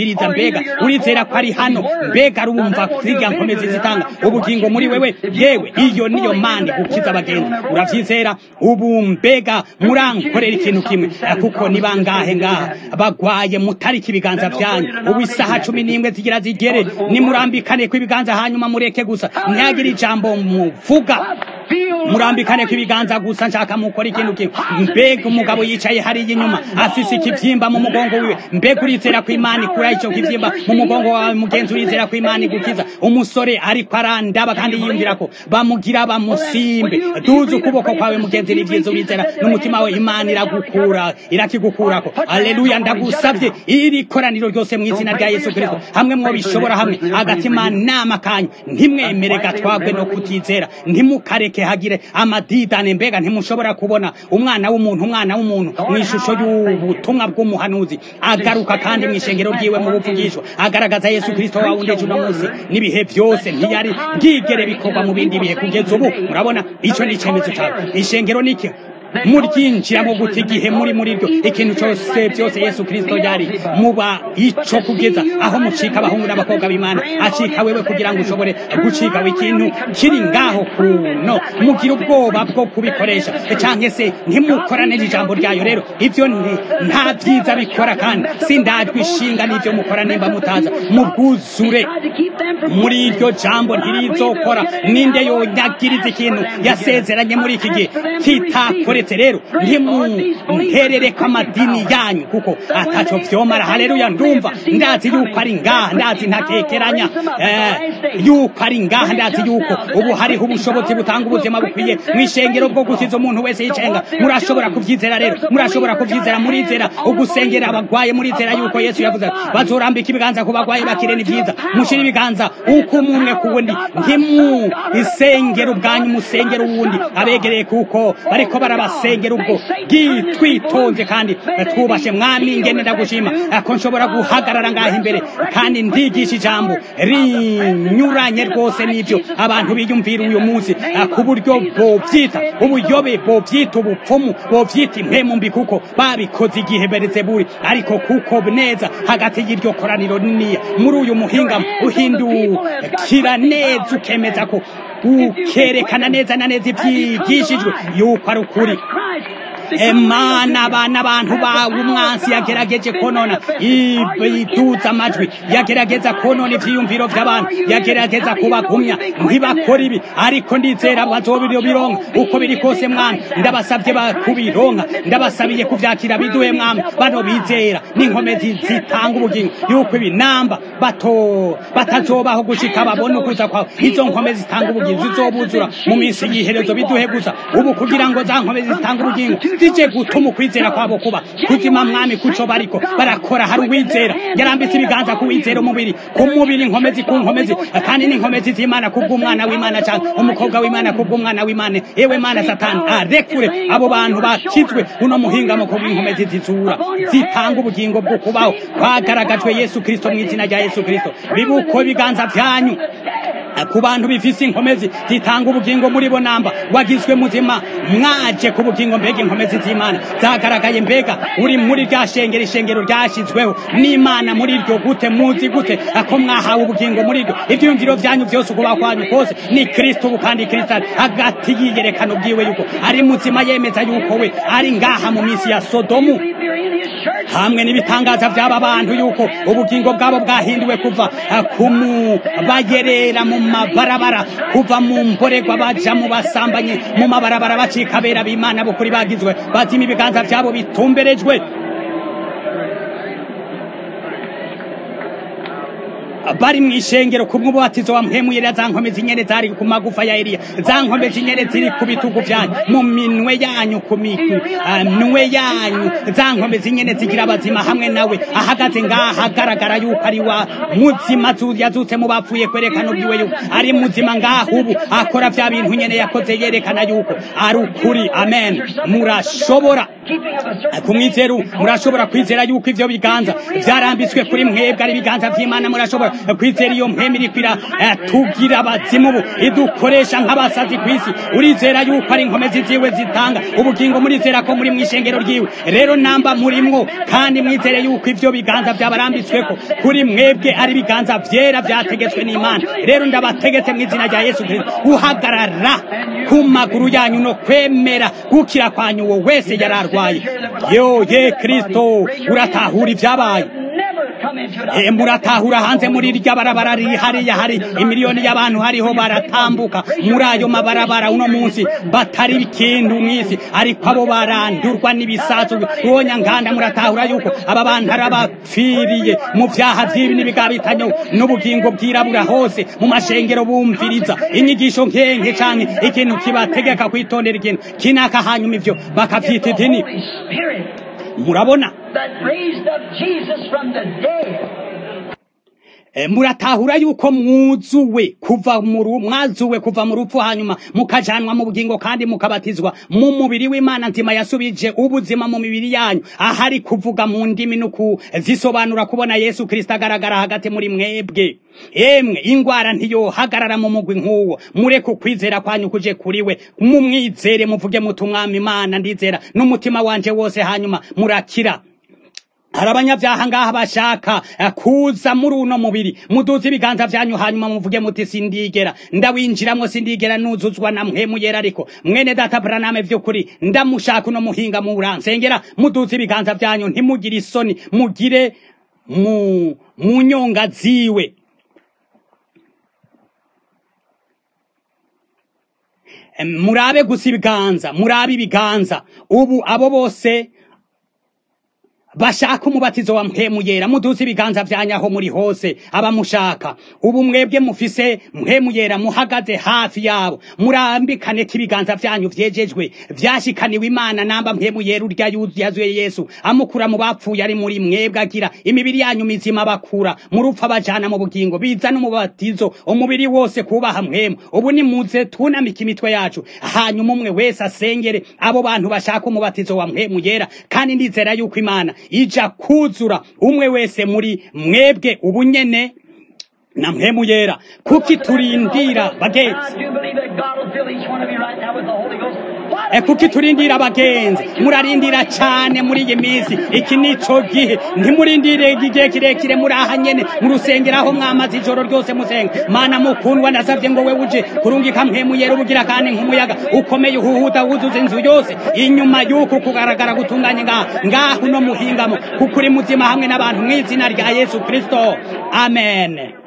umviriza mbega urizera ko ari hano mbega arumva zirya nkomezi zitanga ubugingo muri wewe yewe iyo niyo mani gukiza abagenzi uravyizera ubu mbega murankorera ikintu kimwe kuko ni bangahe ngaha bagwaye mutariki ibiganza vyanyu ubu isaha cumi n'imwe zigira zigere nimurambikane kw'ibiganza hanyuma mureke gusa ntihagire ijambo muvuga murambikane kw'ibiganza gusa nshaka mukora ikintu kimwe mbega umugabo yicaye hariya inyuma afise ikivyimba mu mugongo wiwe mbega urizera ko imana ikura ico kivyimba mu mugongo wawe mugenzi urizera ko imana igukiza umusore ariko arandaba kandi yiyumvira ko bamugira bamusimbe duze ukuboko kwawe mugenzi ni vyiza urizera n'umutima we imana iragukura irakigukurako aleluya ndagusavye iri koraniro ryose mu izina rya yesu kristo hamwe mwo bishobora hamwe agatima nama kanyu ntimwemere gatwabwe no kutizera ntimukareke hagire amadidane mbega ntimushobora kubona umwana w'umuntu umwana w'umuntu mu ishusho y'ubutumwa bw'umuhanuzi agaruka kandi mu ishengero ryiwe mu buvugisho agaragaza yesu kristo wawundeje uno munsi n'ibihe byose ntiyari bwigere bikorwa mu bindi bihe kugeza ubu murabona ico ni icemezo cawe ishengero niki muryinjiramo gute igihe muri muri ryo ikintu cyose byose yesu kristo yari muba ico kugeza aho mucika abahungu n'abakobwa b'imana acika wewe kugira ngo ushobore gucika ikintu kiri ngaho kuno mugira ubwoba bwo kubikoresha canke se ntimukorane ijambo ryayo rero ivyo nta vyiza bikora kandi sindajwe ishinga n'ivyo mukora nimba mutaza mubwuzure muri iryo jambo ntirizokora ninde yonyagiriza ikintu yasezeranye muri iki gihe kitakore uretse rero ntimunterereko amadini yanyu kuko ataco vyomara haleluya ndumva ndazi yuko ari ngaha ndazi ntakekeranya yuko ari ngaha ndazi yuko ubu hariho ubushobozi butanga ubuzima bukwiye mw'ishengero bwo gukiza umuntu wese yicenga murashobora kuvyizera rero murashobora kuvyizera murizera ugusengera abagwaye murizera yuko yesu yavuze bazorambika ibiganza ku bagwaye bakire ni vyiza mushira ibiganza uko umwe ku wundi ntimu isengero ubwanyu musengero uwundi abegereye kuko bariko baraba basengera ubwo twitonze kandi twubashe mwami ngene ndagushima ko nshobora guhagarara ngaho imbere kandi ndigisha ijambo rinyuranye rwose n'ibyo abantu biyumvira uyu munsi ku buryo bovyita ubuyobe bovyita ubupfumu bovyita impemu mbi kuko babikoze igihe berezeburi ariko kuko neza hagati y'iryo koraniro niniya muri uyu muhinga uhindukira neza ukemeza ko ukerekana neza na neza ibyigishijwe yuko ari ukuri emana abana abantu bawe umwansi yagerageje konona iduza amajwi yagerageza konona ivyiyumviro vy'abantu yagerageza kubagumya ntibakora ibi ariko ndizera bazobironka uko biri kose mwami ndabasavye bakubironka ndabasabiye kuvyakira biduhe mwami bano bizera n'inkomezi zitanga ubugingo yuko ibi namba bato batazobaho gushika babone ukuza kwawe izo nkomezi zitanga ubugingo zizobuzura mu minsi y'iherezo biduhe gusa ubu kugira ngo za nkomezi zitanga ubugingo zije gutuma ukwizera kwabo kuba kuzima mwami kuco bariko barakora hari uwizera yarambitse ibiganza ku wizera umubiri ku mubiri inkomezi ku nkomezi kandi n'inkomezi z'imana kubw'umwana w'imana cyangwa umukobwa w'imana kubw'umwana w'imana yewe mana satani arekure abo bantu bakizwe uno muhingamo ku bw'inkomezi zizura zitanga ubugingo bwo kubaho kwagaragajwe yesu kristo mu izina rya yesu kristo bibuko ibiganza vyanyu ku bantu bifise inkomezi zitanga ubugingo muri bo namba wagizwe muzima mwaje ku bugingo mbega inkomezi z'imana zagaragaye mbega uri muri rya shengero ishengero ryashyizweho n'imana muri iryo gute muzi gute ako mwahawe ubugingo muri ryo ivyiyumviro vyanyu vyose ukubaho kwanyu kose ni kristo ubu kandi kristo ari hagati yiyerekana ubwiwe yuko ari muzima yemeza yuko we ari ngaha mu minsi ya sodomu hamwe n'ibitangaza by'aba bantu yuko ubugingo bwabo bwahinduwe kuva kumu bayerera mu mabarabara kuva mu mborerwa baja mu basambanye mu mabarabara bacika bera b'imana bukuri bagizwe bazima ibiganza byabo bitumberejwe bari mu ishengero kumwe ububatizo wa mpemuyera za nkomezi nyene zari ku magufa ya Eliya za nkomezi nyene ziri ku bitugu vyanyu mu minwe yanyu ku minwe yanyu za nkomezi nyene zigira abazima hamwe nawe ahagaze ngaha agaragara yuko ari wa muzima yazutse mu bapfuye kwerekana ubwiwe yuko ari muzima ngaha ubu akora vya bintu nyene yakoze yerekana yuko ari ukuri amen murashobora keeping of a certain ku mwizero faith, because murashobora of kwizera yuko ivyo biganza vyarambitswe kuri mwebwe ari ibiganza vy'imana murashobora kwizera iyo mpemu irikwira tugira abazimu ubu idukoresha nk'abasazi kw'isi urizera yuko ari inkomezi ziwe zitanga ubugingo murizera ko muri mw'ishengero ryiwe rero namba murimwo kandi mwizere yuko ivyo biganza vyabarambitsweko kuri mwebwe ari ibiganza vyera vyategetswe n'imana rero ndabategetse mu izina rya yesu kristo guhagarara ku maguru yanyu no kwemera gukira kwanyu uwo wese yari arwaye yo ye kristo uratahura ivyabaye never come into it. Eh, muratahura hanze muri irya barabara riri hariya hari imiliyoni y'abantu hariho baratambuka muri ayo mabarabara uno munsi batari ikintu mw'isi ariko abo barandurwa n'ibisasu uwonya nganda muratahura yuko aba bantu ari abapfiriye mu vyaha vy'ibi n'ibigabitanyo n'ubugingo bwirabura hose mu mashengero bumviriza inyigisho nkenke canke ikintu kibategeka kwitondera ikintu kinaka hanyuma ivyo bakavyita idini Holy Spirit murabona that raised up Jesus from the dead. E, muratahura yuko mwuzuwe kuva mu ru- mwazuwe kuva mu rupfu hanyuma mukajanwa mu bugingo kandi mukabatizwa mu mubiri w'Imana nzima yasubije ubuzima mu mibiri yanyu ahari kuvuga mu ndimi no kuzisobanura kubona Yesu Kristo agaragara hagati muri mwebwe emwe ingwara ntiyohagarara mu mugwi nk'uwo mureke ukwizera kwanyu kuje kuriwe mumwizere muvuge muti umwami Imana ndizera n'umutima wanje wose hanyuma murakira hari abanyabyaha ngaha bashaka eh, kuza muri uno mubiri muduze ibiganza vyanyu hanyuma muvuge muti sindigera ndawinjiramwo sindigera nuzuzwa na mpemu yera ariko mwene data braname vy'ukuri ndamushaka uno muhinga muransengera muduze ibiganza vyanyu ntimugire isoni mugire mu mu nyonga ziwe Em, murabe gusa ibiganza murabe ibiganza ubu abo bose bashaka umubatizo wa mpemu yera muduze ibiganza vyanyaho muri hose abamushaka ubu mwebwe mufise mpemu yera muhagaze hafi yabo murambikane ko ibiganza vyanyu vyejejwe vyashikaniwe imana namba mpemu yera urya yuzu- yazuye yesu amukura mu bapfuye ari muri mwebwe agira imibiri yanyu mizima bakura mu rupfu abajana mu bugingo biza n'umubatizo umubiri wose kubaha mpemu ubu nimuze tunamika imitwe yacu hanyuma umwe wese asengere abo bantu bashaka umubatizo wa mpemu yera kandi ndizera yuko imana ija kuzura umwe wese muri mwebwe ubu nyene na mpemu yera kuki turindira bagenzi I do believe that God will fill each one of you right now with the Holy Ghost. Why E kuki turindira abagenzi murarindira cane muri iyi minsi iki nico gihe ntimurindire igihe kirekire muri aha nyene mu rusengero aho mwamaze ijoro ryose musenga mana mukundwa ndasavye ngo we uje kurungika mpemu yera ubugira kandi nk'umuyaga ukomeye uhuhuta wuzuza inzu yose inyuma y'uku kugaragara gutunganye ngaha ngaho no muhingamo kuko uri muzima hamwe n'abantu mw'izina rya yesu kristo amen